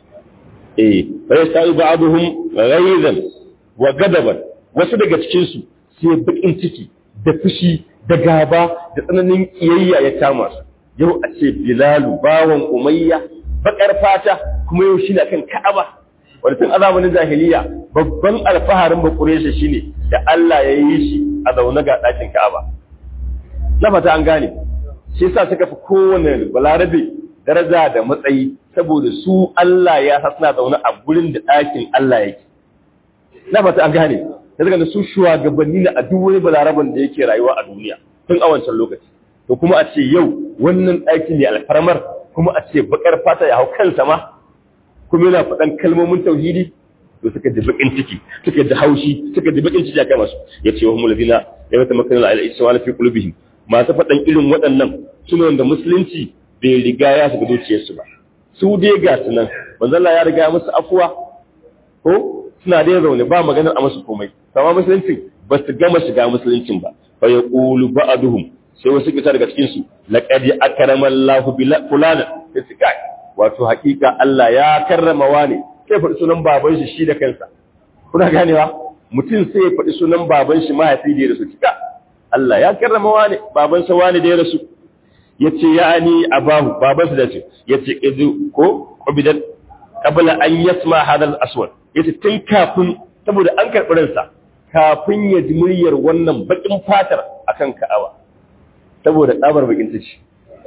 eh fa yasta'u ba'dhum ghaizan wa gadaban wasu daga cikin su sai bakin ciki da fushi da gaba da tsananin kiyayya ya kama su yau a ce bilalu bawan umayya bakar fata kuma yau shi na kan ka'aba wanda tun azabanin jahiliya babban alfaharin bakureshe shine da Allah ya yi shi a zaune ga ɗakin ka'aba na fata an gane shi yasa suka fi kowane balarabe daraja da matsayi saboda su Allah ya hasna zaune a gurin da ɗakin Allah yake na fata an gane da daga su shugabanni na a duk wani balaraban da yake rayuwa a duniya tun a wancan lokaci to kuma a ce yau wannan ɗaki ne alfarmar kuma a ce bakar fata ya hau kansa ma kuma yana faɗan kalmomin tauhidi to suka ji bakin ciki suka ji haushi suka ji bakin ciki a kai masu ya ce wa hum ladina ya mata makarin ala isma fi qulubihim masu faɗan irin waɗannan suna wanda musulunci bai riga ya shiga zuciyarsu ba su dai ga su nan manzon ya riga ya musu afuwa ko suna dai zaune ba maganar a musu komai amma musulunci ba su gama shiga musuluncin ba fa yaqulu ba'duhum sai wasu kita daga cikin su laqad akrama Allahu bil fulana sai wato hakika Allah ya karrama wani sai faɗi sunan baban shi shi da kansa kuna ganewa mutum sai ya faɗi sunan baban shi mahaifi da ya rasu kika Allah ya karrama wani baban sa wani da ya rasu yace ya'ani abahu baban sa da ce yace idu ko ubidan qabla an yasma hadha al-aswad yace tun kafin saboda an karɓi ransa kafin ya ji muryar wannan bakin fatar akan Ka'aba saboda tsabar bakin tace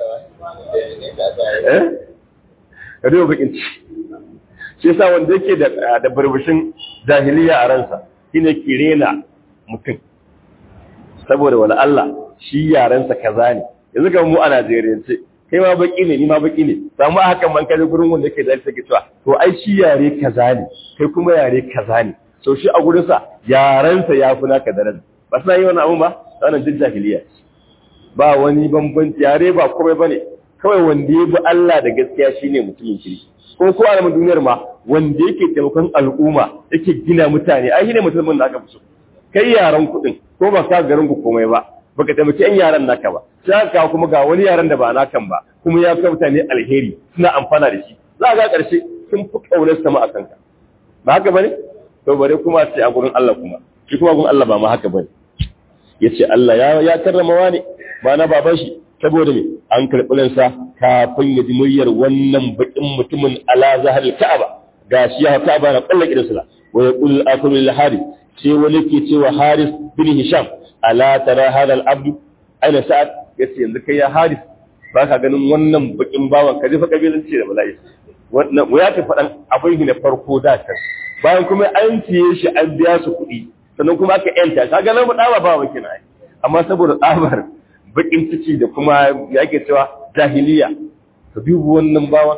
eh kado bakin ci shi yasa wanda yake da da burbushin jahiliya a ransa shine kirena mutum saboda wala Allah shi yarensa kaza ne yanzu ga mu a Najeriya ce kai ma baki ne ni ma baki ne samu hakan man kaje gurin wanda yake da take cewa to ai shi yare kaza ne kai kuma yare kaza ne so shi a gurin sa yarensa ya fi naka daraja ba sai yi wannan abun ba wannan jin jahiliya ba wani bambanci yare ba komai bane kawai wanda ya bi Allah da gaskiya shine mutumin kirki ko ko a duniyar ma wanda yake taimakon al'umma yake gina mutane ai shine mutumin da aka fi so kai yaran kuɗin ko ba ka garin ku komai ba baka taimaki yan yaran naka ba sai ka kuma ga wani yaran da ba nakan ba kuma ya kai mutane alheri suna amfana da shi za ga ƙarshe sun fi kaunar sama a kanka ba haka bane to bare kuma sai a gurin Allah kuma shi kuma gurin Allah ba ma haka bane yace Allah ya ya karrama wani ba na baban shi saboda me an karɓi ransa kafin ya ji muryar wannan bakin mutumin ala zahar ka'aba gashi ya ka'aba na kullu kidansa wa yaqul akulu lil haris sai wani ke cewa haris bin hisham ala tara hada al abdu aina sa'ad yace yanzu kai ya haris ba ka ganin wannan bakin bawan ka jefa kabilanci da bala'i wannan ya ta faɗan abin na farko da kan bayan kuma an ciye shi an biya su kuɗi sannan kuma aka yanta ka ga nan ba dawa ba wakina amma saboda tsabar bakin ciki da kuma ya ake cewa jahiliya ka dubu wannan bawan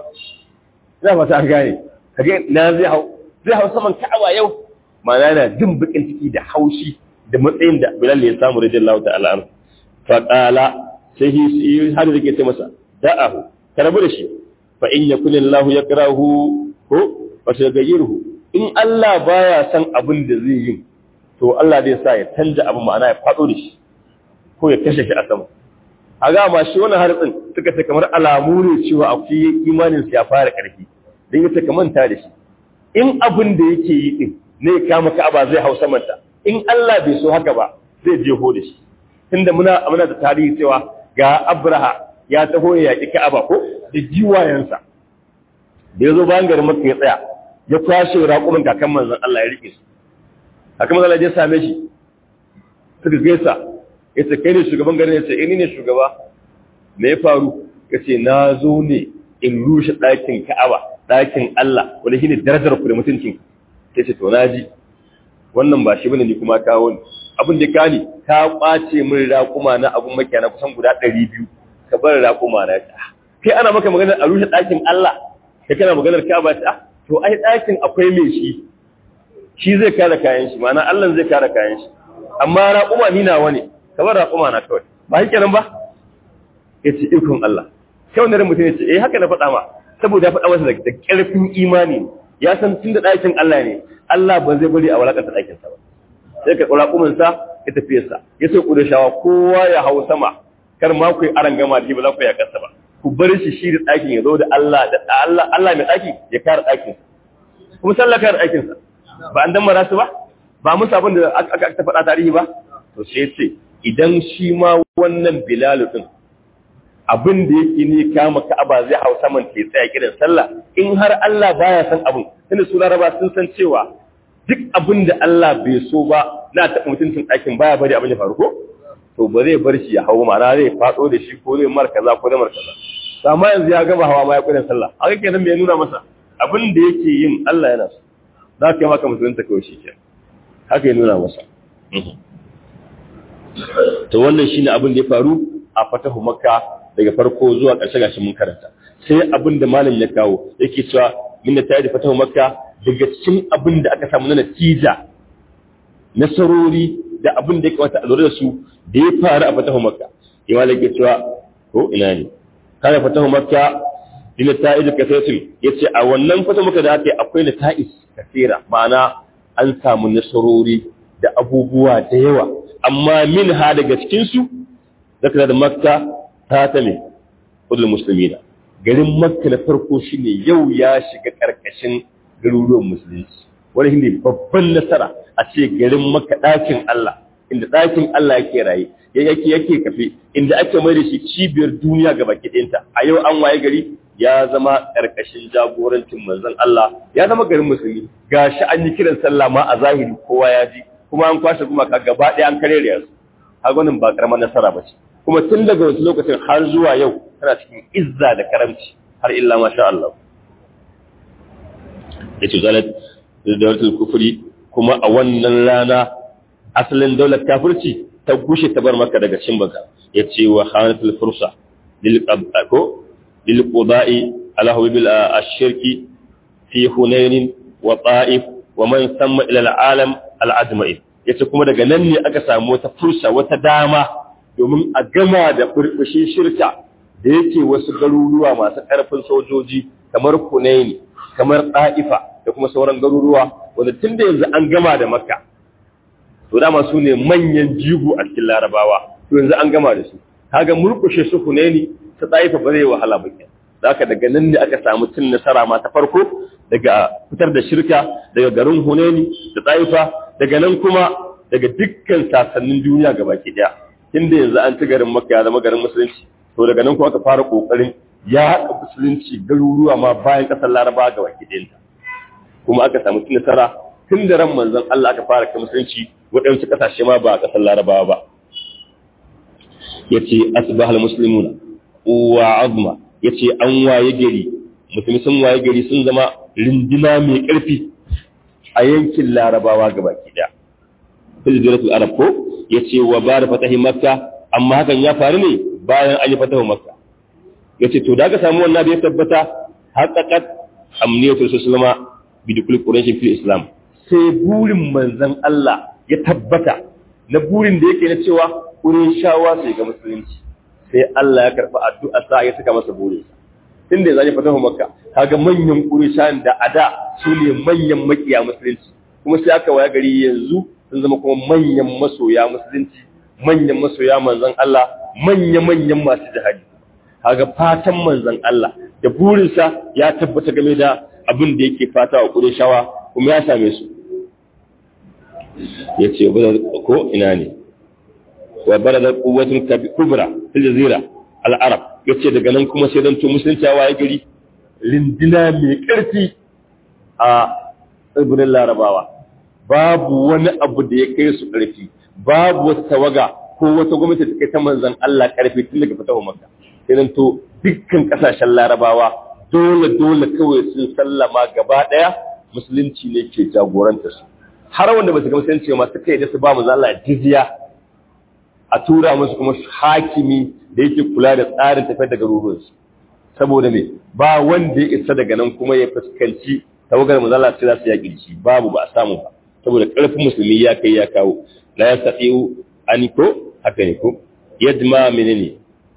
ina fata an gane kage na zai hau zai hau saman ka'aba yau ma'ana yana jin bakin ciki da haushi da matsayin da Bilal ya samu radiyallahu ta'ala anhu fa qala sai shi har da ke ce masa da'ahu ka rabu da shi fa in yakun Allah yakrahu ko fa sayghayyiruhu in Allah baya san abin da zai yi to Allah zai sa ya canja abu ma'ana ya fado da shi ko ya kashe shi a sama a ga ma shi wannan hartsin suka ce kamar alamu ne cewa akwai imanin ya fara karfi dan yace ka manta da shi in abin da yake yi din ne kama ka'aba zai hau samanta in Allah bai so haka ba zai je ho da shi tunda muna muna da tarihi cewa ga Abraha ya taho ya yaki ka'aba ko da jiwayensa da yazo bayan garin Makka ya tsaya ya kwashe raƙumin kakan manzon Allah ya rike su kakan manzon Allah ya same shi suka gaisa yace kai ne shugaban garin yace eh ni ne shugaba me ya faru yace na zo ne in rushe ɗakin Ka'aba ɗakin Allah wanda shine darajar ku da mutuncin yace to naji wannan ba shi bane ni kuma kawo ni abin da kani ka kwace min raƙuma na abun makiya na kusan guda 200 ka bar raƙuma na ta kai ana maka maganar a rushe ɗakin Allah kai kana maganar Ka'aba ta to ai ɗakin akwai mai shi shi zai kare kayan shi ma'ana Allah zai kare kayan shi amma raƙuma ni nawa ne ka bar raƙuma na kawai ba shi kenan ba yace ikon Allah sai wannan mutum yace eh haka na faɗa ma saboda ya faɗa masa da ƙarfin imani ya san tunda ɗakin Allah ne Allah ba zai bari a walakanta ɗakinsa ba sai ka ƙura ƙuminsa ya tafiye sa ya sai ƙuda shawa kowa ya hau sama kar ma ku yi aran gama da shi ba za ku yi ƙasa ba ku bar shi shi da ɗakin ya zo da Allah da Allah Allah mai ɗaki ya kare ɗakinsa kuma sallah kare ɗakinsa ba an dan mara su ba ba musu abin da aka ta faɗa tarihi ba to sai ce idan shi ma wannan Bilal din abin da yake ne kama Ka'aba zai hau saman ke tsaya kiran sallah in har Allah baya san abin tunda su Laraba sun san cewa duk abin da Allah bai so ba na taɓa mutuncin ɗakin baya bari abin ya faru ko to ba zai bar shi ya hau ma'ana zai faɗo da shi ko zai mar kaza ko zai mar kaza amma yanzu ya gama hawa ma ya kiran sallah haka kenan bai nuna masa abin da yake yin Allah yana so za ka yi maka musulunta kawai shi kenan haka ya nuna masa to wannan shine abin da ya faru a fatahu makka daga farko zuwa ƙarshe gashi mun karanta sai abin da malam ya kawo yake cewa min ta da fatahu makka daga cikin abin da aka samu na natija nasarori da abin da ya kamata a lura da su da ya faru a fatahu makka ya malam yake cewa ko ina ne kana fatahu makka din ta'id kasatun yace a wannan fatahu makka da ake akwai nata'is kasira ma'ana an samu nasarori da abubuwa da yawa amma min ha daga cikin su zaka da makka ta ta me kudul muslimina garin makka na farko shine yau ya shiga karkashin garuruwan musulunci wani shine babban nasara a ce garin makka ɗakin Allah inda ɗakin Allah yake raye yake yake kafe inda ake mai da shi cibiyar duniya ga baki ɗinta a yau an waye gari ya zama ƙarƙashin jagorancin manzon Allah ya zama garin musulmi gashi an yi kiran sallah ma a zahiri kowa ya ji kuma an kwashe gumaka gaba ɗaya an kare da su har wannan ba karamar nasara ba ce kuma tun daga wasu lokacin har zuwa yau tana cikin izza da karamci har illa masha Allah ya ce zalat da daulatul kufri kuma a wannan rana asalin daular kafirci ta gushe ta bar maka daga cin baka ya ce wa hanatul fursa lil qabako lil quda'i ala hubil ash-shirki fi hunain wa ta'if wa man samma ila al-alam al-ajma'i yace kuma daga nan ne aka samu wata fursa wata dama domin a gama da burbushin shirka da yake wasu garuruwa masu karfin sojoji kamar Hunaini kamar Ta'ifa da kuma sauran garuruwa wanda tunda yanzu an gama da Makka to dama su ne manyan jigo a cikin larabawa to yanzu an gama da su kaga murkushe su huneni ta tsaifa ba zai wahala ba ke zaka daga nan ne aka samu cin nasara ma ta farko daga fitar da shirka daga garin huneni da tsaifa daga nan kuma daga dukkan sasannin duniya gabaki daya tunda yanzu an ci garin makka ya zama garin musulunci to daga nan kuma aka fara kokarin ya haɗa musulunci garuruwa ma bayan ƙasar larabawa gabaki ɗayanta kuma aka samu cin nasara tun da ran manzon Allah aka fara kai musulunci waɗansu ƙasashe ma ba a ƙasar larabawa ba ya ce asibahal musulmuna wa azma ya ce an waye gari musulmi sun waye gari sun zama rindina mai ƙarfi a yankin larabawa gaba ki ɗaya filziratul arab ko ya ce wa ba da fatahi makka amma hakan ya faru ne bayan an yi fatahu makka ya ce to da aka samu wannan da ya tabbata haƙaƙat amniyatul sallama bidukul quraish fil islam sai burin manzon Allah ya tabbata na burin da yake na cewa shawa sai ga musulunci sai Allah ya karɓi addu'a sa ya saka masa burin sa tunda ya zai fatahu makka kaga manyan qurayshan da ada su ne manyan makiya musulunci kuma sai aka waya gari yanzu sun zama kuma manyan masoya musulunci manyan masoya manzon Allah manya manyan masu jihadi kaga fatan manzon Allah da burinsa ya tabbata game da abin da yake fata wa qurayshawa kuma ya same su ya ce ko ina ne wa bara da kuwatun kubra fil jazira al-arab ya ce daga nan kuma sai dan to musulunci ya gari lindina mai ƙarfi a tsibirin larabawa babu wani abu da ya kai su ƙarfi babu wata tawaga ko wata gwamnati ta kai ta manzan Allah ƙarfi tun daga fitawa makka sai dan to dukkan ƙasashen larabawa dole dole kawai sun sallama gaba ɗaya musulunci ne ke jagoranta su har wanda ba su ga musulunci ma suka yi da su ba mu zalla jizya a tura musu kuma hakimi da yake kula da tsarin tafiyar da garuruwansu saboda me ba wanda ya isa daga nan kuma ya fuskanci tawagar mu zalla sai za su yaƙi shi babu ba a samu ba saboda ƙarfin musulmi ya kai ya kawo la ya safiu an ko haka ne ko yadma menene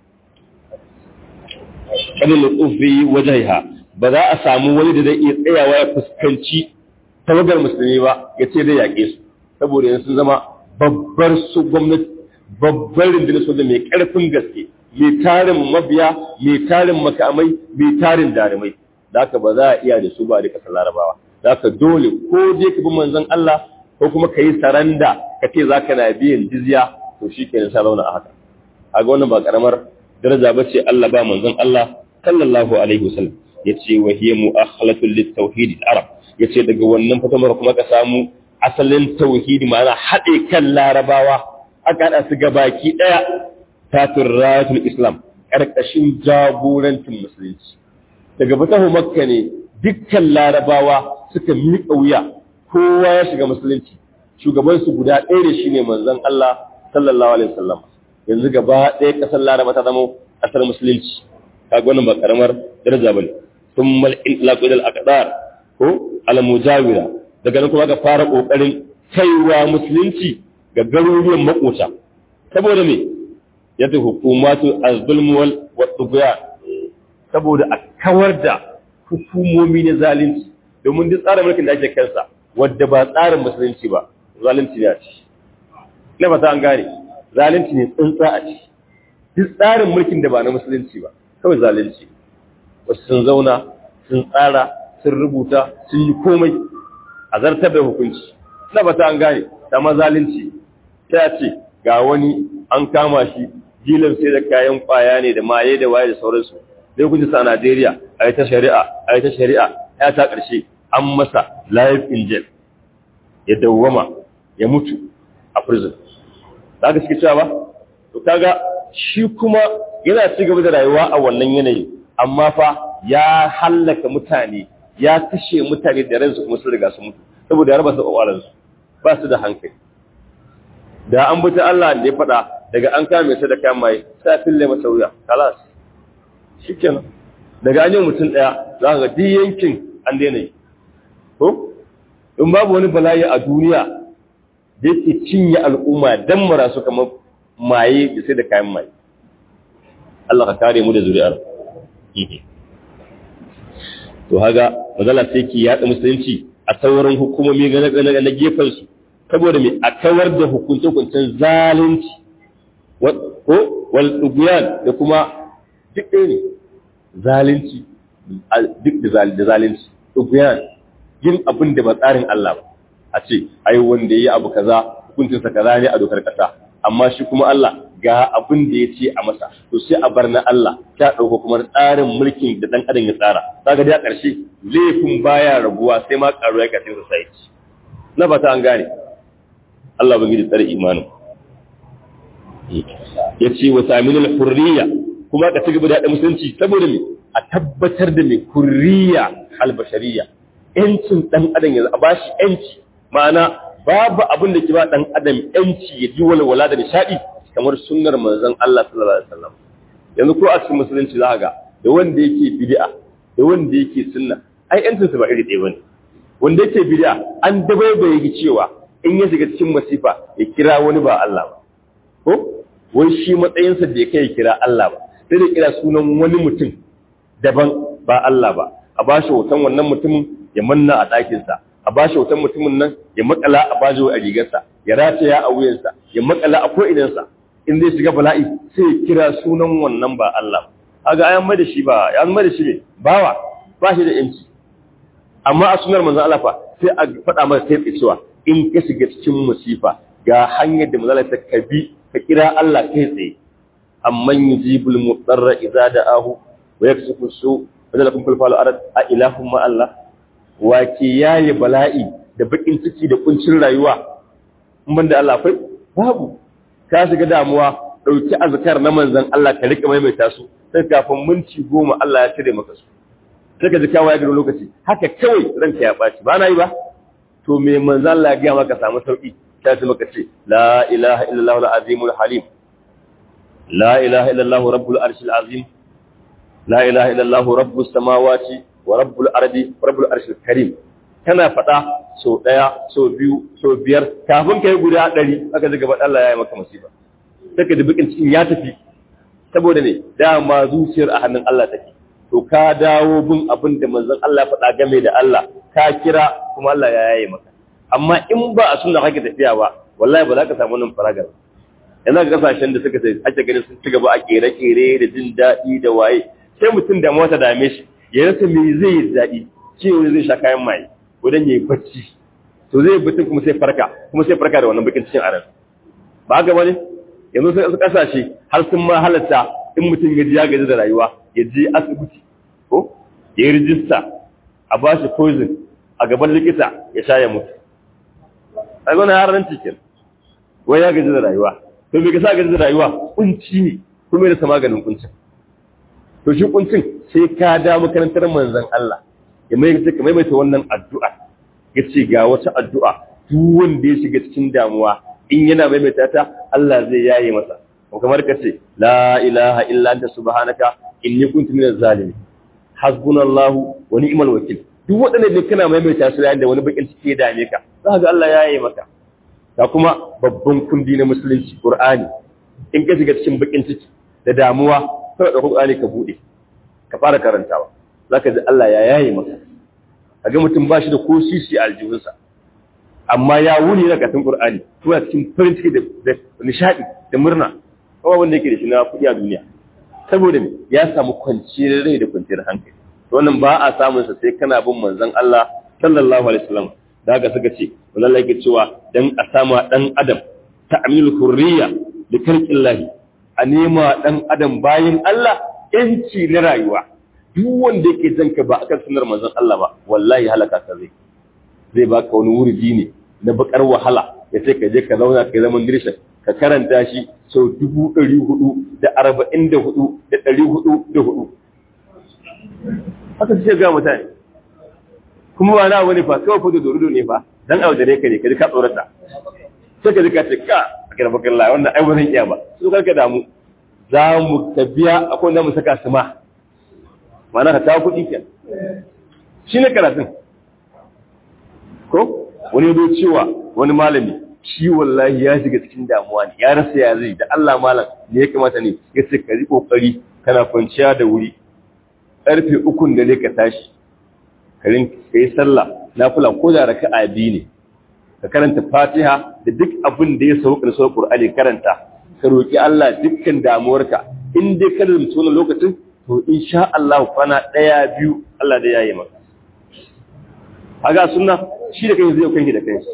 kadin ufi wajhiha ba za a samu wani da zai iya tsayawa ya fuskanci tawagar musulmi ba ya ce zai yaƙe su saboda yanzu sun zama babbar su gwamnati babbar rundunar soja mai ƙarfin gaske mai tarin mabiya mai tarin makamai mai tarin darumai da haka ba za a iya da su ba da ƙasar larabawa da haka dole ko je ka bi manzon Allah ko kuma ka yi saranda ka ce za ka na biyan jizya to shi ke sa zauna a haka a ga wannan ba ƙaramar daraja ba ce Allah ba manzon Allah sallallahu alaihi wasallam ya ce wa hiya mu'akhalatul lit tauhid arab ya ce daga wannan fatamar kuma ka samu asalin tauhidi ma'ana haɗe kan larabawa aka haɗa su baki ɗaya tatin rayatul islam ƙarƙashin jagorancin musulunci daga fatahu makka ne dukkan larabawa suka miƙa wuya kowa ya shiga musulunci shugabansu guda ɗaya da shi ne manzon Allah sallallahu alaihi wasallam yanzu gaba ɗaya ƙasar laraba ta zama ƙasar musulunci kaga wannan ba karamar daraja bane thumma al-inlaq ila al-aqdar ko al-mujawira daga nan kuma ka fara kokarin kaiwa musulunci ga garuruwan makota saboda me yadda hukumatu az-zulm wal tughyan saboda a kawar da hukumomi na zalunci domin duk tsarin mulkin da ake kansa wadda ba tsarin musulunci ba zalunci ne a ci na fata an gane zalunci ne tsuntsa a ci duk tsarin mulkin da ba na musulunci ba kawai zalunci wasu sun zauna sun tsara sun rubuta sun yi komai a zartar da hukunci na ba ta an gane ta mazalunci ta ce ga wani an kama shi jilan sai da kayan kwaya ne da maye da waye da sauransu da hukunci sa a Najeriya a yi ta shari'a a yi ta shari'a ya ta ƙarshe an masa life in jail ya dawwama ya mutu a prison za ka suke cewa ba to kaga shi kuma yana ci gaba da rayuwa a wannan yanayi amma fa ya hallaka mutane ya kashe mutane da ransu kuma sun riga su mutu saboda ya raba su kwakwalansu ba su da hankali da an buta Allah da ya faɗa daga an kame su da kayan mai sai fille masa wuya kalas shikenan daga an yi mutum ɗaya za ka ga duk yankin an daina yi ko in babu wani bala'i a duniya da yake cinye al'umma dan mara su kamar maye da sai da kayan maye Allah ka kare mu da zuri'ar to haga mazala sai ki yaɗa musulunci a sauran hukumomi na gefen su saboda me a kawar da hukunce-hukuncen zalunci ko wal dubiyan da kuma duk ɗaya ne zalunci duk da zalunci dubiyan yin abin da ba tsarin Allah ba a ce ai wanda yayi abu kaza hukuncinsa kaza ne a dokar kasa amma shi kuma Allah ga abin da ya ce a masa to sai a bar na Allah ta dauko kuma tsarin mulkin da dan adam ya tsara kaga dai a ƙarshe laifin baya rabuwa sai ma karuwa ya kace society na fata an gane Allah bangiji tsare imanin ya ce wa saminul hurriya kuma ka ci gaba da haɗa musulunci saboda me a tabbatar da mai hurriya albashariya yancin ɗan adam ya a bashi yanci ma'ana babu abin da ke ba ɗan adam yanci ya ji walwala da nishaɗi kamar sunnar manzon Allah sallallahu alaihi wasallam yanzu ko a cikin musulunci za ga da wanda yake bid'a da wanda yake sunna ai yancin su ba iri ɗaya bane wanda yake bid'a an dabaibaye gi cewa in ya shiga cikin masifa ya kira wani ba Allah ba ko wai shi matsayinsa da ya kai kira Allah ba sai da kira sunan wani mutum daban ba Allah ba a ba shi hoton wannan mutumin ya manna a ɗakinsa a ba shi hoton mutumin nan ya makala a bajo a rigarsa ya rataya a wuyansa ya makala a ko'inansa in zai shiga bala'i sai ya kira sunan wannan ba Allah ba ga ayan mai da shi ba ya mai da shi ne bawa ba shi da yanci amma a sunar manzon Allah fa sai a faɗa masa sai cewa in ka shiga cikin musifa ga hanyar da manzon ta kabi ka kira Allah kai tsaye amman yujibul mudarra idza da'ahu wa yakshifu su wa lakum fil falu arad a ilahum ma Allah wa ke yayi bala'i da bakin ciki da kuncin rayuwa in banda Allah akwai babu ka shiga damuwa dauki azkar na manzon Allah ka rika maimaita su sai kafin minti goma Allah ya cire maka su sai ka ji kawo ya gari lokaci haka kawai ranka ya ɓaci ba na yi ba to me manzon Allah ya gaya maka samu sauki ta ce maka ce la ilaha illallah al-azimul halim la ilaha illallah rabbul arshil azim la ilaha illallah rabbus samawati wa rabbul ardi wa rabbul arshil karim kana faɗa so ɗaya so biyu so biyar kafin kai guda ɗari aka ji gaba Allah ya yi maka musiba sai ka ji bikin cikin ya tafi saboda ne dama zuciyar a hannun Allah take to ka dawo bin abin da manzon Allah ya faɗa game da Allah ka kira kuma Allah ya yaye maka amma in ba a sunna kake tafiya ba wallahi ba za ka samu nan faragar yana ga kasashen da suka sai ake ganin sun ci gaba a kere-kere da jin daɗi da waye sai mutum da mota dame shi ya rasa me zai yi daɗi cewa zai sha kayan maye ko dan yayi bacci to zai bacci kuma sai farka kuma sai farka da wannan bakin cikin aran ba ga bane yanzu sai su kasashe har sun ma halatta in mutum ya ji ya gaji da rayuwa ya je asibiti ko ya yi rijista a ba shi poison a gaban likita ya sha ya mutu a gwana yaran cikin wai ya gaji da rayuwa to me ka sa gaji da rayuwa kunci ne kuma da maganin kuncin to shi kuncin sai ka da makarantar manzon Allah ya mai ka maimaita wannan addu'a ya ce ga wata addu'a duk wanda ya shiga cikin damuwa in yana maimaita ta Allah zai yaye masa ko kamar ka ce la ilaha illa anta subhanaka inni kuntu minaz zalimin hasbunallahu wa ni'mal wakil duk waɗannan ne kana maimaita su yayin da wani bakin ciki ya dame ka za ga Allah ya yaye maka ga kuma babban kundi na musulunci Qur'ani in ka shiga cikin bakin ciki da damuwa sai da Qur'ani ka bude ka fara karantawa zaka ji Allah ya yaye maka kaga mutum ba shi da ko sisi a aljihunsa amma ya wuni na katin Qur'ani kuma cikin farin ciki da nishadi da murna kowa wanda yake da shi na kuɗi a duniya saboda ya samu kwanciyar rai da kwanciyar hankali wannan ba a samun sa sai kana bin manzon Allah sallallahu alaihi wasallam da haka suka ce wallahi yake cewa dan a samu dan adam ta'mil hurriya da kalqillahi a nema dan adam bayin Allah yanci na rayuwa duk wanda yake janka ba akan sunnar manzon Allah ba wallahi halaka ka zai zai baka wani wurdi ne na bakar wahala ya ce ka je ka zauna ka zaman dirsha ka karanta shi sau dubu ɗari hudu da arba'in da hudu da ɗari hudu da hudu haka ce ga mutane kuma ba na wani fa kawai fa da dorudo ne fa dan abu da ne ka ne ka ji ka tsorata sai ka ji ka ce ka a kira bakar la wannan ai ba zan iya ba su karka damu za mu tafiya akwai wanda mu saka su ma ma'ana ka ta kuɗi ke shi ne karatun ko wani yado cewa wani malami shi wallahi ya shiga cikin damuwa ne ya rasa ya zai da Allah malam ne ya kamata ne ya ce ka yi kokari kana kwanciya da wuri karfe ukun da ne ka tashi ka yi sallah na fula ko da raka a biyu ne ka karanta fatiha da duk abin da ya sauka da sauƙin qur'ani karanta ka roki Allah dukkan damuwarka in dai ka rubuta wannan lokacin to insha Allah kwana daya biyu Allah da yayi maka haga sunna shi da kai zai kai da kai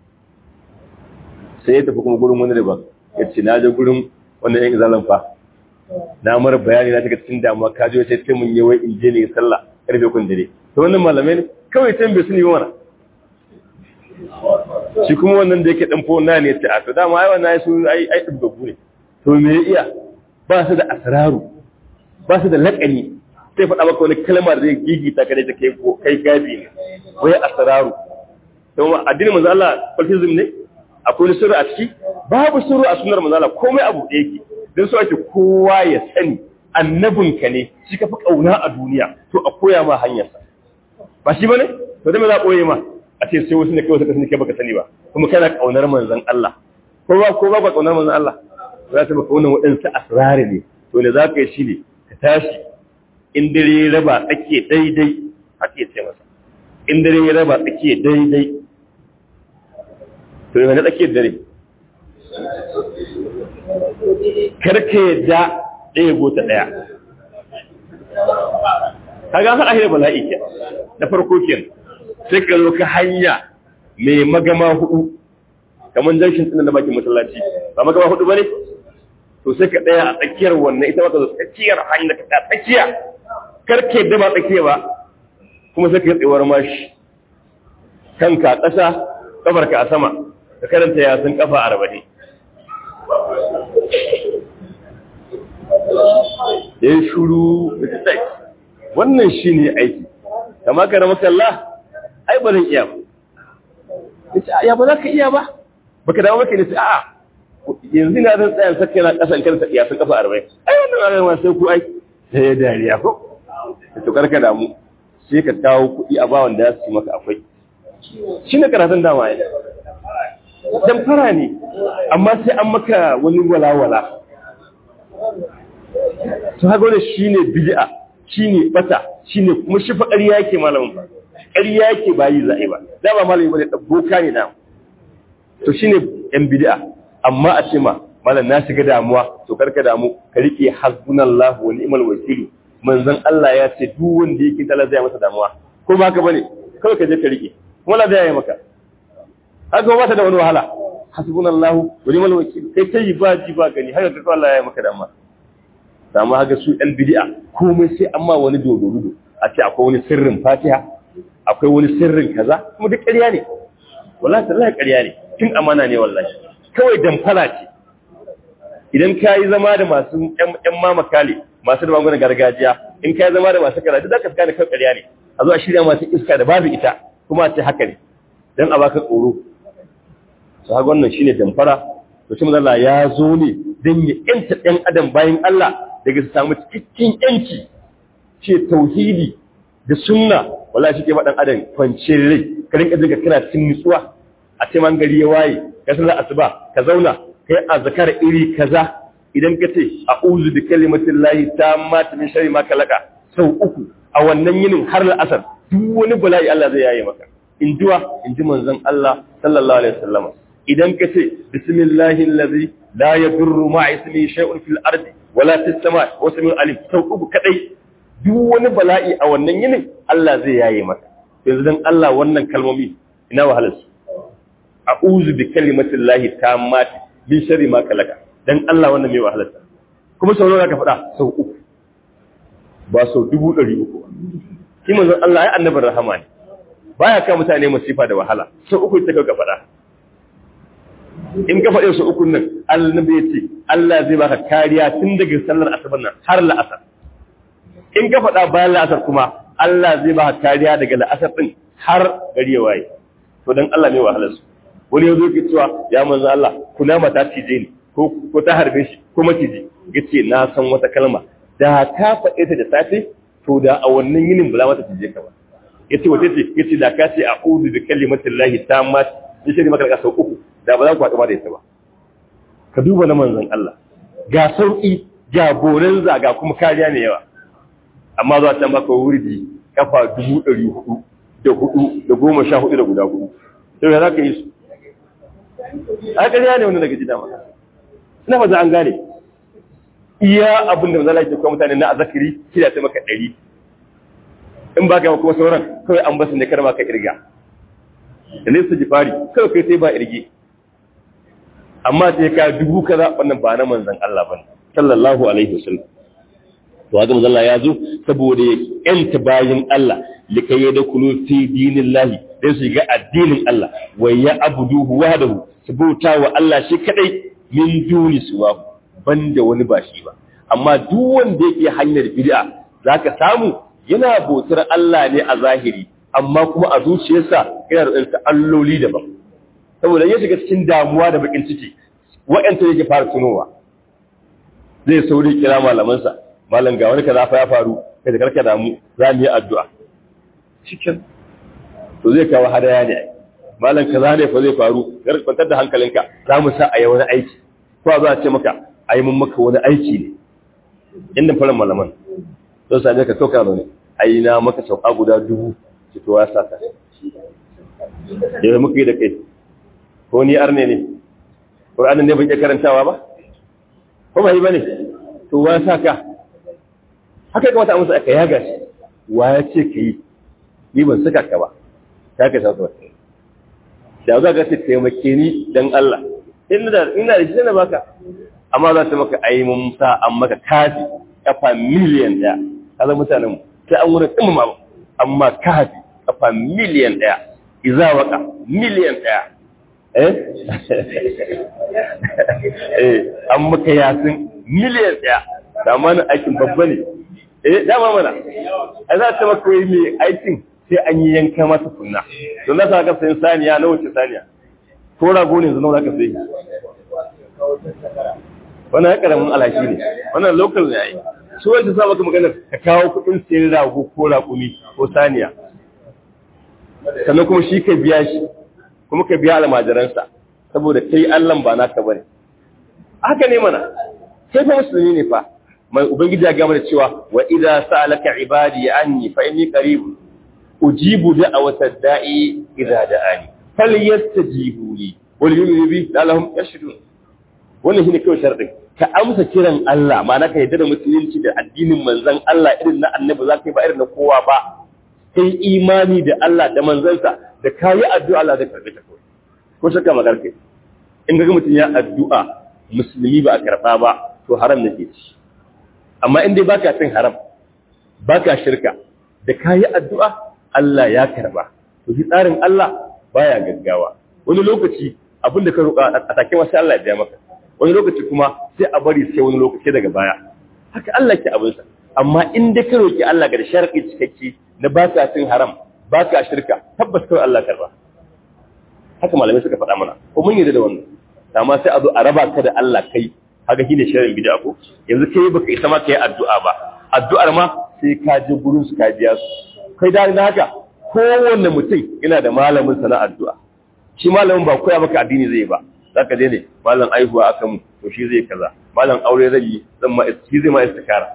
sai ya tafi kuma gurin wani da ba ya ce na je gurin wanda yan izalan fa na mara bayani na daga cikin damuwa ka je sai mun yi wai in je ne sallah karfe kun dare to wannan malamai ne kawai can bai sani mana shi kuma wannan da yake dan fo na ne ta to dama ai wannan ai su ai ai dubbu ne to me ya iya ba su da asraru ba su da laƙani sai faɗa maka wani kalmar zai gigita ka da take ko kai gabi ne wai asraru to addinin manzo Allah cultism ne akwai sirri a ciki babu sirri a sunnar manzo Allah komai abu da yake dan so ake kowa ya sani annabinka ne shi ka fi kauna a duniya to a koya ma hanyar sa ba shi bane to da me za a koye ma a ce sai wasu ne kawai suka sani kai baka sani ba kuma kana kaunar manzon Allah ko ba ko ba kaunar manzon Allah za ta baka wannan waɗansu asrari ne to ne za ka yi shi ne ka tashi in dare ya raba tsake daidai ake ce masa in dare ya raba tsake daidai to yana tsake dare karka yadda ɗaya gota ɗaya ka ga haɗa hira bala'i ke na farko ke sai ka zo ka hanya mai magama hudu kamar janshin tsinan na bakin masallaci ba magama hudu ba ne to sai ka ɗaya a tsakiyar wannan ita maka tsakiyar hanyar ka ta tsakiya karke da ba tsakiya ba kuma sai ka yi tsewar mashi kanka a ƙasa ƙafarka a sama ka karanta yasin ƙafa arba'in ya yi shuru da ta wannan shi ne aiki kama ka rama kalla ai ba zan iya ba ya ba za ka iya ba ba ka dawo maka ne sai a'a yanzu na zan tsaya sakka na kasan kansa ya sun kafa arba'in ai wannan ranar ma sai ku ai sai ya dariya ko da to karka damu sai ka kawo kuɗi a bawan da su maka akwai shi ne karatun dama ya dan fara ne amma sai an maka wani walawala to haka wani shine bid'a shine bata shine kuma shi fa ƙarya yake malamin fa ƙarya yake ba yi za'i ba da ba malami bane boka ne na to shine yan bid'a amma a ce ma malam na shiga damuwa to karka damu ka rike hasbunallahu wa ni'mal wakil manzon Allah ya ce duk wanda yake tala zai masa damuwa ko ba ka bane kawai ka je ka rike kuma la zai yi maka haka ba ta da wani wahala hasbunallahu wa ni'mal wakil kai kai ba ji ba gani haka ka Allah ya yi maka damuwa amma haka su ɗan bid'a komai sai amma wani dodorudo a ce akwai wani sirrin fatiha akwai wani sirrin kaza kuma duk ƙarya ne wallahi tallahi ƙarya ne tun amana ne wallahi kawai damfara ce idan ka yi zama da masu ƴan mamakale masu da magungunan gargajiya in ka yi zama da masu karatu za ka gane kan ƙarya ne a zo a shirya masu iska da babu ita kuma a ce haka ne don a baka tsoro su haka wannan shine damfara to shi Allah ya zo ne don ya ƴanta ɗan adam bayan Allah daga su samu cikakken ƴanci ce tauhidi da sunna wallahi shi ke faɗan adam kwanciyar rai ka rinka jinka kana cikin nutsuwa a ce man gari ya waye ka sallar asuba ka zauna kai azkar iri kaza idan ka ce a'udhu bi kalimatin lahi tammati min sharri ma kalaka sau uku a wannan yinin har la'asar duk wani bala'i Allah zai yaye maka in duwa in ji manzon Allah sallallahu alaihi wasallam idan ka ce bismillahi allazi la yadurru ma ismi shay'un fil ardi wala fis samai wa samiul alim sau uku kadai duk wani bala'i a wannan yinin Allah zai yaye maka yanzu dan Allah wannan kalmomi ina wahalar su a'udhu bi kalimatillahi tammati min sharri ma kalaka dan Allah wannan mai wahalar sa kuma sau nawa ka faɗa sau uku ba sau dubu ɗari uku shi manzon Allah ya annabin rahama ne baya ka mutane masifa da wahala sau uku ta ka faɗa in ka faɗe su uku nan annabi ya ce Allah zai baka kariya tun daga sallar asabar nan har la'asar in ka faɗa bayan la'asar kuma Allah zai baka kariya daga la'asar din har gari ya waye to dan Allah ne wahalar su wani yazo ke cewa ya manzo Allah kuna mata cije ni ko ko ta harbe shi ko maciji yace na san wata kalma da ka faɗe ta da safe to da a wannan yinin ba za mata cije ka ba yace wace ce yace da ka ce a'udhu bi kalimatillahi tammat in shi maka ka sau uku da ba za ku haɗu ba da ita ba ka duba na manzon Allah ga sauƙi ga boren zaga kuma kariya ne yawa amma zuwa can baka wurdi kafa dubu ɗari hudu da hudu da goma sha hudu da guda hudu to ya za ka yi su a kariya ne wani daga jida maka ina ba za an gane iya abin da mazala ke kuma mutane na azakiri shi da ta maka ɗari in ba ka kuma sauran kawai an basu ne kar ma ka irga da nesa jifari kawai kai sai ba irge amma sai ka dubu kaza wannan ba na manzon Allah bane sallallahu alaihi wasallam to haka manzon Allah ya zo saboda ya yanta bayin Allah likai ya dakulu fi dinillahi dan su ga addinin Allah wa ya abuduhu wahdahu su bauta wa Allah shi kadai min duni suwa banda wani ba shi ba amma duk wanda yake hanyar bid'a zaka samu yana bautar Allah ne a zahiri amma kuma a zuciyarsa yana da ɗansa alloli daban saboda ya shiga cikin damuwa da bakin ciki wa'yanta yake fara tunowa zai sauri kira malamansa malam ga wani kaza fa ya faru kai da karka damu za mu yi addu'a cikin to zai kawo hadaya ne malam kaza ne fa zai faru kar kwantar da hankalinka za mu sa a yi wani aiki ko za a ce maka a yi mun maka wani aiki ne inda fara malaman don same ka kauka ne a yi na maka sauka guda dubu fitowa sa ka yau muka yi da kai ko ni arne ne ƙur'anin ne bai karantawa ba ko ba yi ba ne to wa sa ka haka kamata a musu aka yaga shi wa ya ce ka yi ni ban saka ka ba ta ka sa su da za ka ce taimake ni don Allah ina da ina da shi na baka amma za ta maka ayi mun sa an maka kafi kafa miliyan ɗaya kaza mutanen mu sai an wurin ɗin ma amma kafi kafa miliyan ɗaya iza waka miliyan ɗaya eh eh an maka yasin miliyan ɗaya da mana aikin babba ne eh dama mana a za ta maka wai mai aikin sai an yi yanka masa kunna don na sa ka sayin saniya na wuce saniya ko rago ne zama za ka sayi wannan ya karamin alhaki ne wannan local ne ai su wanda sa maka maganar ka kawo kuɗin sayan rago ko raƙumi ko saniya sannan kuma shi ka biya shi kuma ka biya almajiransa saboda kai Allah ba naka bane haka ne mana sai fa musulmi ne fa mai ubangiji ya gama da cewa wa idza sa'alaka ibadi anni fa inni qarib ujibu da'awata da'i idza da'ani falyastajibu li wal yu'minu bi la'allahum yashhadun wannan shine kawai sharadin ka amsa kiran Allah ma'ana ka yarda da musulunci da addinin manzon Allah irin na annabi za ka yi ba irin na kowa ba kai imani da Allah da manzansa da kayi addu'a Allah zai karbe ta kawai ko shakka magar kai in ga mutum ya addu'a musulmi ba a karba ba to haram nake ci amma in dai baka cin haram baka shirka da kayi addu'a Allah ya karba to shi tsarin Allah baya gaggawa wani lokaci abin da ka roƙa a take wasu Allah ya biya maka wani lokaci kuma sai a bari sai wani lokaci daga baya haka Allah ke abinsa amma in dai ka roƙi Allah ga sharadi cikakke na ba ka cin haram ba ka shirka tabbas kawai Allah karba haka malamai suka faɗa mana ko mun yarda da wannan amma sai a zo a raba ka da Allah kai haka shine sharrin bid'a ko yanzu kai baka isa ma kai addu'a ba addu'ar ma sai ka je gurin su ka biya su kai da haka kowanne mutum yana da malamin sana addu'a shi malamin ba koya maka addini zai ba zaka je ne malam aihuwa aka mu to shi zai kaza malam aure zai yi zan ma shi zai ma istikara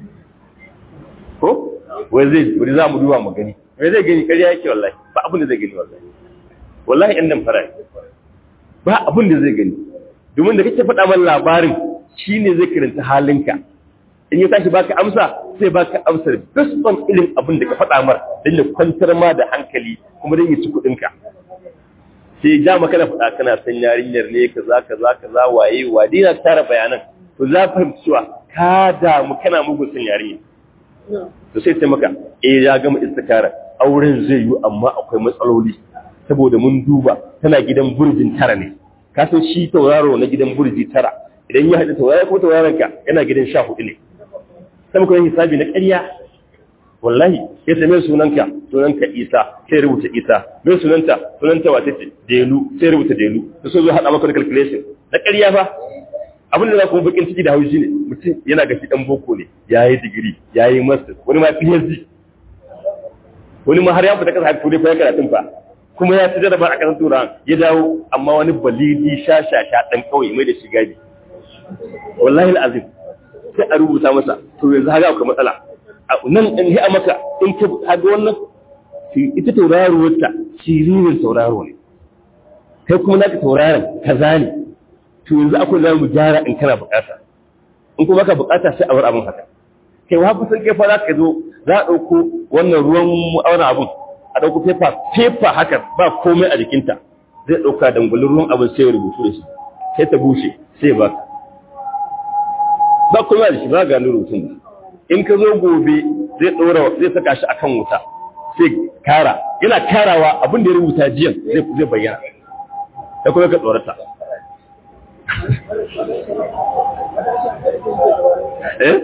ko wai zai wani za mu duba mu gani wai zai gani kariya yake wallahi ba abin da zai gani wallahi wallahi ɗan nan fara ba abin da zai gani domin da kake faɗa man labarin shine zai karanta halinka in ya tashi baka amsa sai baka amsar based on irin abin da ka faɗa mar don ya kwantar ma da hankali kuma don ya ci kuɗinka sai ja maka da faɗa kana san yarinyar ne kaza kaza kaza waye wa dina tara bayanan to za fahimci cewa ka damu kana mugun san yarinya to sai sai maka eh ya gama istikara auren zai yi amma akwai matsaloli saboda mun duba tana gidan burjin tara ne ka san shi tauraro na gidan burji tara idan ya haɗu tauraro ko tauraron ka yana gidan sha hudu ne sai muka yi hisabi na ƙarya wallahi ya same sunanka sunanka isa sai rubuta isa mai sunanta sunanta wata ce delu sai rubuta delu da so zo haɗa maka da calculation na ƙarya fa abin da za ku bakin ciki da haushi ne mutum yana ga shi ɗan boko ne ya yi digiri ya yi master wani ma phd wani ma har ya fita kasa turai ko ya karatun fa kuma ya ci jaraba a kasar turawan ya dawo amma wani balidi sha sha sha ɗan kawai mai da shi gadi wallahi al'azim sai a rubuta masa to yanzu haka akwai matsala nan in yi a maka in ka haɗu wannan ita tauraruwarta siririn tauraro ne kai kuma naka tauraron kaza ne to yanzu akwai za mu gyara in kana bukata in kuma ka bukata sai a bar abin haka kai wa kusan kai fa za ka zo za a ɗauko wannan ruwan auna abin a ɗauko fefa fefa haka ba komai a jikinta zai ɗauka dangwalin ruwan abin sai ya rubutu da shi sai ta bushe sai ya baka ba komai da shi ba gano rubutun ba in ka zo gobe zai ɗora zai saka shi akan wuta sai kara yana karawa abin da ya rubuta jiyan zai bayyana da kuma ka tsorata eh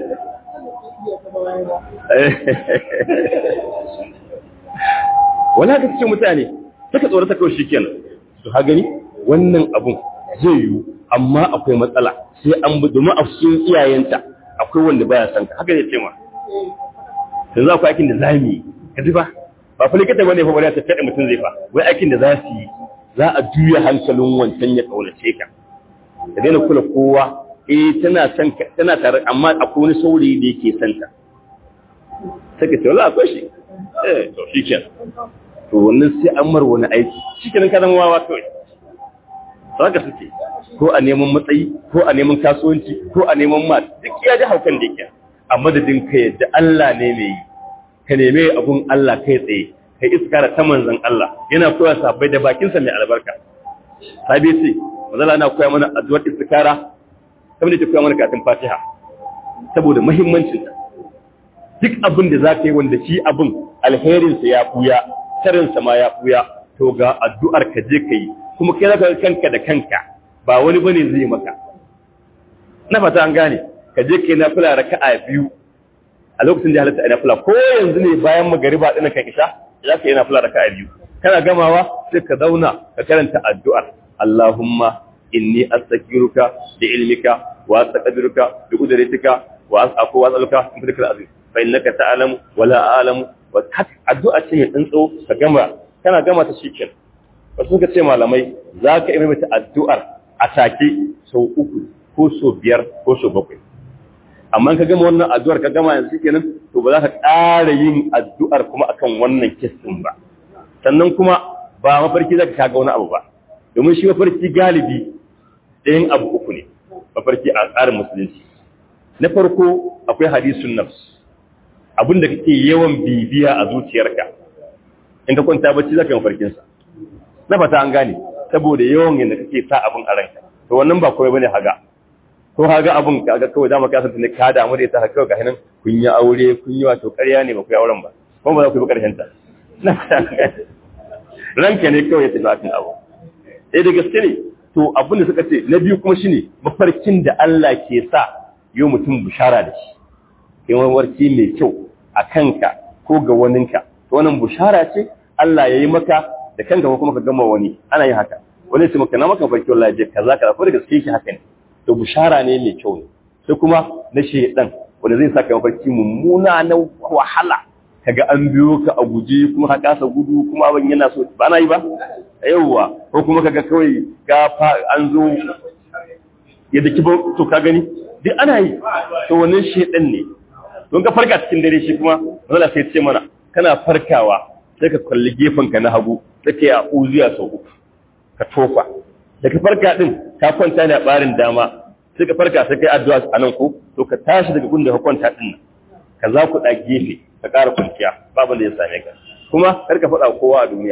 wala ka cikin mutane suka tsorata kawai shi kenan su ha gani wannan abun zai yiwu amma akwai matsala sai an bi domin a cikin iyayenta akwai wanda baya san ka haka ne ce ma yanzu akwai aikin da za mu yi ka ji ba ba fa likita bane fa bari ta tada mutum zai fa wai aikin da za su yi za a juya hankalin wancan ya kaunace ka ka daina kula kowa eh tana son ka tana tare amma akwai wani saurayi da yake son ta sai ka ce wallahi akwai shi eh to shikenan to wannan sai an mar wani aiki shikenan ka zama wawa kawai haka suke ko a neman matsayi ko a neman kasuwanci ko a neman mat duk ya ji haukan da yake a madadin ka yadda Allah ne mai yi ka neme abun Allah kai tsaye ka iskara ta manzon Allah yana koya sabai da bakinsa mai albarka sabi ce mazala na koya mana addu'ar istikara kamar da ta koya mana katin Fatiha saboda muhimmancin ta duk abin da za ka yi wanda shi abin alherinsa ya buya sarinsa ma ya buya to ga addu'ar ka je ka yi kuma kai zaka kanka da kanka ba wani bane zai maka na fata an gane ka je kai nafila raka'a biyu a lokacin da halatta nafila ko yanzu ne bayan magariba din kan isha za ka yi nafila raka'a biyu kana gamawa sai ka zauna ka karanta addu'ar Allahumma inni astaghfiruka bi ilmika wa astaqdiruka bi qudratika wa as'afu wa as'aluka min fadlika azim fa innaka ta'lamu wa la a'lamu wa addu'a ce mai tsantso ka gama kana gama ta shikenan wasu suka ce malamai za ka yi mata addu'ar a take sau uku ko sau biyar ko sau bakwai amma ka gama wannan addu'ar ka gama yanzu kenan to ba za ka ƙara yin addu'ar kuma akan wannan kistin ba sannan kuma ba mafarki za ka kaga wani abu ba domin shi mafarki galibi ɗayan abu uku ne mafarki a tsarin musulunci na farko akwai hadisun nafs abin da kake yawan bibiya a zuciyarka in ka kwanta bacci za ka yi mafarkinsa na fata an gane saboda yawan yadda kake sa abin a ranka to wannan ba kawai bane haga ko haga abin kaga kawai dama ka san ne ka damu da ita haka ga hinan kun yi aure kun yi wato ƙarya ne ba ku yi auren ba kuma ba za ku yi ƙarshen ta na fata an gane ranka ne kawai ya tafi akan abu eh da gaske ne to abin da suka ce na biyu kuma shine mafarkin da Allah ke sa yau mutum bishara da shi kai mafarki mai kyau a kanka ko ga waninka to wannan bishara ce Allah ya yi maka da kanka ko kuma ka gama wani ana yin haka wani ce maka na maka farki wallahi je kaza kaza ko da gaske shi haka ne to bushara ne mai kyau ne sai kuma na shedan wanda zai saka mafarki mummuna na wahala kaga an biyo ka a guje kuma ka kasa gudu kuma abin yana so ba na yi ba yawwa ko kuma kaga kawai ga an zo ya daki ba to ka gani duk ana yi to wannan shedan ne don ka farka cikin dare shi kuma wanda sai ce mana kana farkawa sai ka kalli ka na hagu sai ka yi a uziya sau uku ka tofa da ka farka din ka kwanta ne a barin dama sai ka farka sai kai addu'a a nan ko to ka tashi daga gunda ka kwanta din nan ka za ku da gefe ka ƙara kwanciya babu da ya same ka kuma kar ka faɗa kowa a duniya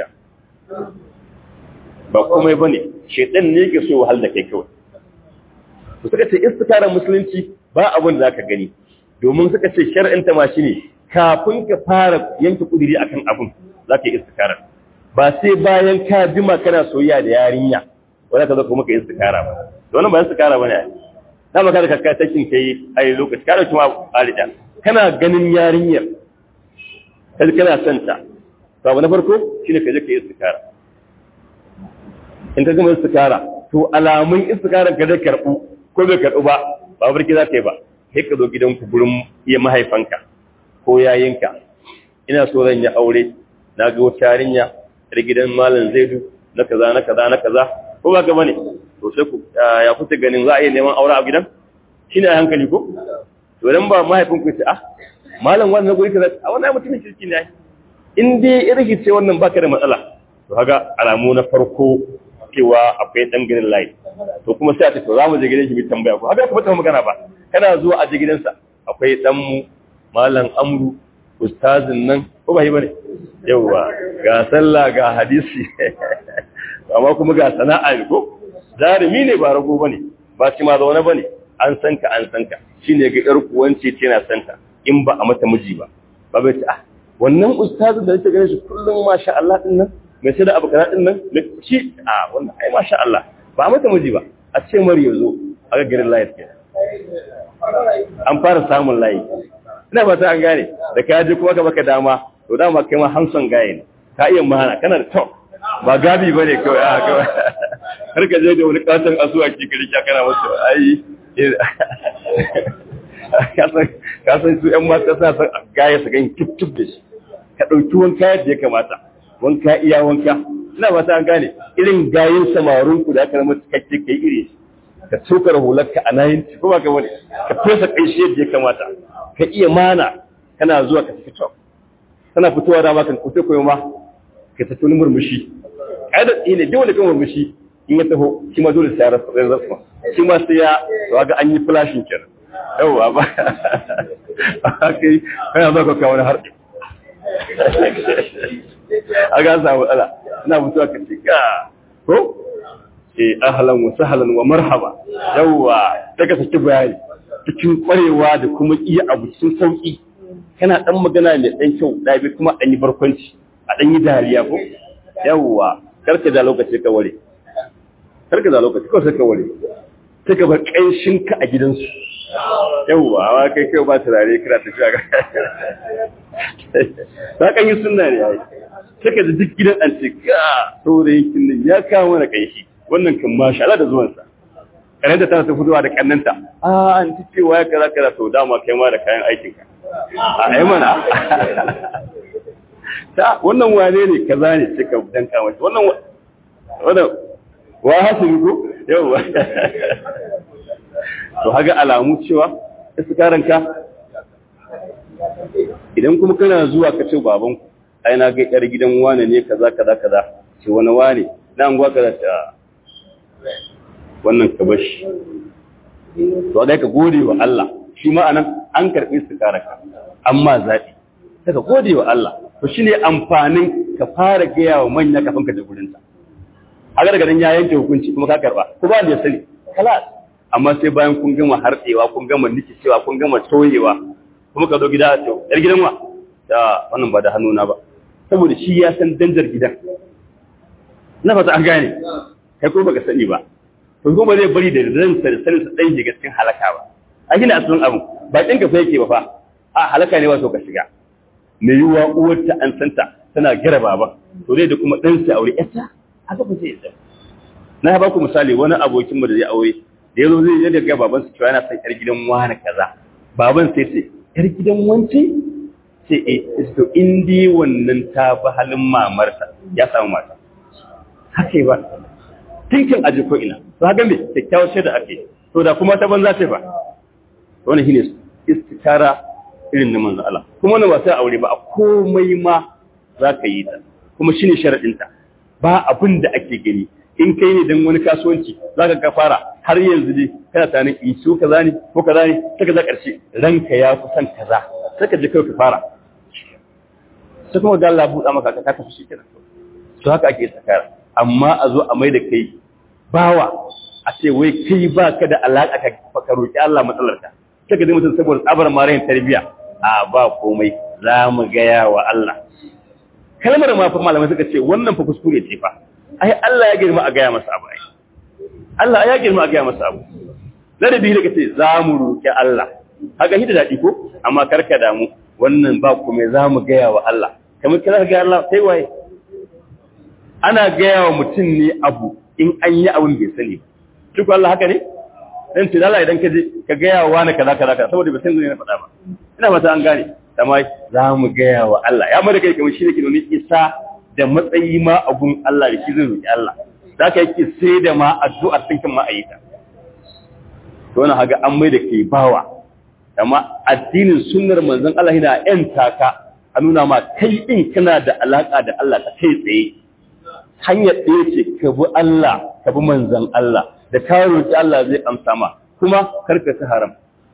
ba komai bane shedan ne yake so wahal da kai kawai to suka ce istikarar musulunci ba abin da zaka gani domin suka ce shar'in ta ma shine kafin ka fara yanke kudiri akan abin zaka yi istikarar ba sai bayan ka jima kana soyayya da yarinya wanda ka zo kuma ka yi istikara ba to wannan ba istikara bane da maka da kakkai takin kai ai lokaci ka dauki ma alida kana ganin yarinyar kai kana son ta to abu na farko shine ka je ka yi istikara in ka gama istikara to alamun istikarar ka zai karbu ko bai karbu ba ba barki za ta yi ba sai ka zo gidanku gurin iya mahaifanka ko yayinka ina so zan yi aure na ga wata yarinya da gidan malam zaidu na kaza na kaza na kaza ko ba ka bane to sai ku ya kuta ganin za a iya neman aure a gidan shine a hankali ko to dan ba mahaifin ku ce ah malam wannan guri kaza a wannan mutumin kirki ne in dai irgi ce wannan baka da matsala to kaga alamu na farko cewa akwai dan gidan layi to kuma sai a ce to za mu je gidan shi mu tambaya ko haka kuma magana ba kana zuwa a je gidansa akwai dan mu malam amru ustazin nan ko ba yi bane yawa ga sallah ga hadisi amma kuma ga sana'a ne ko jarumi ne ba rago bane ba shi ma zaune bane an san ka an san ka shine ga yar kuwance ce na san ka in ba a mata miji ba ba bai ce ah wannan ustazin da nake ganin shi kullum masha Allah din nan mai sai da abu kana din nan shi a wannan ai masha Allah ba a mata miji ba a ce mari yazo a ga garin layar ke an fara samun layi ina ba ta an gane da ka je kuma ka baka dama to dama kai ma hanson gaye ne ka iya mahana kana da top ba gabi bane kawai a kawai har ka je da wani katon asuwa ki kari ka kana wasu ai ka san su yan mata sa san gaya su gan kip da shi ka ɗauki wanka yadda ya kamata wanka iya wanka ina ba ta an gane irin gayin samarun ku da aka zama cikakke kai iri ka tsokar hularka a nayin ko ba ka wani ka fesa ƙanshi yadda ya kamata ka iya mana kana zuwa ka tafi top kana fitowa da makan kusa koyo ma ka tafi wani murmushi ƙa'ida ne dole kan murmushi in ya taho shi ma dole sai ya rasa rasa shi ma sai ya to ga an yi flashing kenan yawwa ba kai kana zuwa ka kawo wani harɗe a ga samu ala ina mutuwa ka ce ka ko eh ahlan wa sahlan wa marhaba yawwa daga saki bayani cikin kwarewa da kuma iya abu cikin sauki kana dan magana mai dan kyau da bi kuma dan yi barkwanci a dan yi dariya ko yawwa karka da lokaci ka ware karka da lokaci ko sai ka ware sai ka bar kanshin ka a gidansu yawwa amma kai kai ba turare kira ta shiga ta kan yi sunna ne yayi sai ka duk gidan an ce ka saurayin kin ya kawo mana kanshi wannan kan masha Allah da zuwansa kare da tana ta fitowa da kannanta a an ci cewa ya kaza kaza to dama kai ma da kayan aikin ka a ai mana ta wannan wane ne kaza ne sai ka danka mata wannan wannan wa hasili ko yawa to haga alamu cewa iskaran ka idan kuma kana zuwa ka ce baban ku ai na ga yar gidan wane ne kaza kaza kaza ce wani wane na anguwa kaza ta wannan ka bashi to dai ka gode wa Allah shi ma anan an karbi istikaraka amma zabi sai ka gode wa Allah to shine amfanin ka fara gaya wa manya kafin ka je gurin ta haka daga nan ya yanke hukunci kuma ka karba ko ba da ya sani kalas amma sai bayan kun gama hartsewa kun gama nikicewa kun gama toyewa kuma ka zo gida to yar gidan wa da wannan ba da hannuna ba saboda shi ya san danjar gidan na fata an gane kai ko baka sani ba to kuma zai bari da ransa da sanin sa dan shiga cikin halaka ba a gina asalin abu ba kin ka fa yake ba fa a halaka ne wato ka shiga me yiwa uwarta an santa tana gira baba to dai da kuma dan sai aure yarta haka ba zai yi na ba ku misali wani abokin mu da zai aure da yazo zai yi daga baban su cewa yana son yar gidan wani kaza baban sai ce yar gidan wance sai eh to indi wannan ta bi halin mamarsa ya samu mata haka ba tinkin aji ko ina to haka me kyakkyawar shaida ake to da kuma ta banza ce ba wannan shine istikara irin na manzo Allah kuma wannan ba sai aure ba a komai ma za ka yi ta kuma shine sharadin ta ba abin da ake gani in kai ne dan wani kasuwanci zaka ka fara har yanzu dai kana tunanin in so kaza ne ko kaza ne sai ka za karshe ranka ya fi son kaza sai ka je kai ka fara sai kuma ga Allah buɗa maka ka tafi shi kenan to haka ake tsakara amma a zo a mai da kai bawa a ce wai kai ba ka da alaƙa ka ka roƙi Allah matsalarka sai ka ji mutum saboda tsabar marayin tarbiyya a ba komai za mu gaya wa Allah kalmar ma fa malamai suka ce wannan fa kuskure ce fa ai Allah ya girma a gaya masa abu ai Allah ya girma a gaya masa abu ladabi da kace za mu roƙi Allah haka hida daɗi ko amma karka damu wannan ba komai za mu gaya wa Allah kamar kira ga Allah sai waye ana gaya wa mutum ne abu in an yi abin bai sani duk Allah haka ne dan ce Allah idan ka je ka gaya wa wani kaza kaza kaza saboda bai san zai faɗa ba ina fata an gane amma za mu gaya wa Allah ya mada kai kamar shi ne ke nuna isa da matsayi ma abun Allah da shi zai roki Allah za ka yake sai da ma addu'ar tinkin ma ayyuka to wannan haga an mai da kai bawa amma addinin sunnar manzon Allah yana yan taka a nuna ma kai din kana da alaka da Allah ta kai tsaye hanyar ɗaya ce ka bi Allah ka bi manzan Allah da ka roƙi Allah zai amsa ma kuma karka ta haram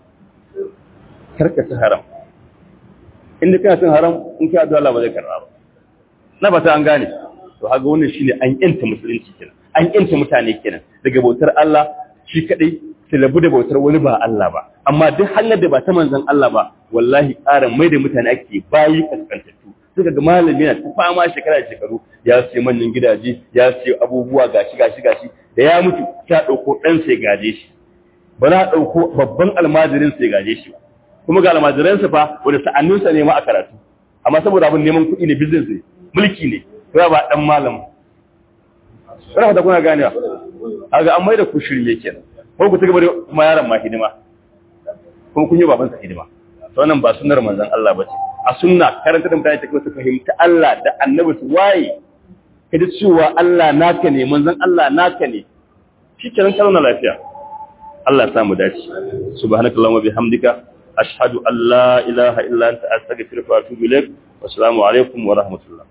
karka ta haram inda kana cin haram in ka addu'a Allah ba zai karɓa ba na ba ta an gane to haka wannan shine an yanta musulunci kenan an yanta mutane kenan daga bautar Allah shi kadai su labu da bautar wani ba Allah ba amma duk hanyar da ba ta manzan Allah ba wallahi ƙara mai da mutane ake bayi kaskantattu suka ga malami na ta fama shekara da shekaru ya ce manyan gidaje ya ce abubuwa gashi gashi gashi da ya mutu ta ɗauko ɗan sai gaje shi ba za a ɗauko babban almajirin sai gaje shi kuma ga almajiransa fa wanda sa'anninsa ne ma a karatu amma saboda abin neman kuɗi ne business ne mulki ne ya ba ɗan malam Kana fata kuna ganewa kaga an mai da ku shirme kenan ko ku ci gaba da kuma yaron ma hidima kuma kun yi babansa hidima to wannan ba sunnar manzon Allah bace a sunna karanta da mutane take su fahimta Allah da annabi su waye kaji cewa Allah naka ne manzon Allah naka ne shikenan kana lafiya Allah ya samu dace subhanakallahumma bihamdika ashhadu an la ilaha illa anta astaghfiruka wa atubu ilaik wa assalamu alaikum wa rahmatullah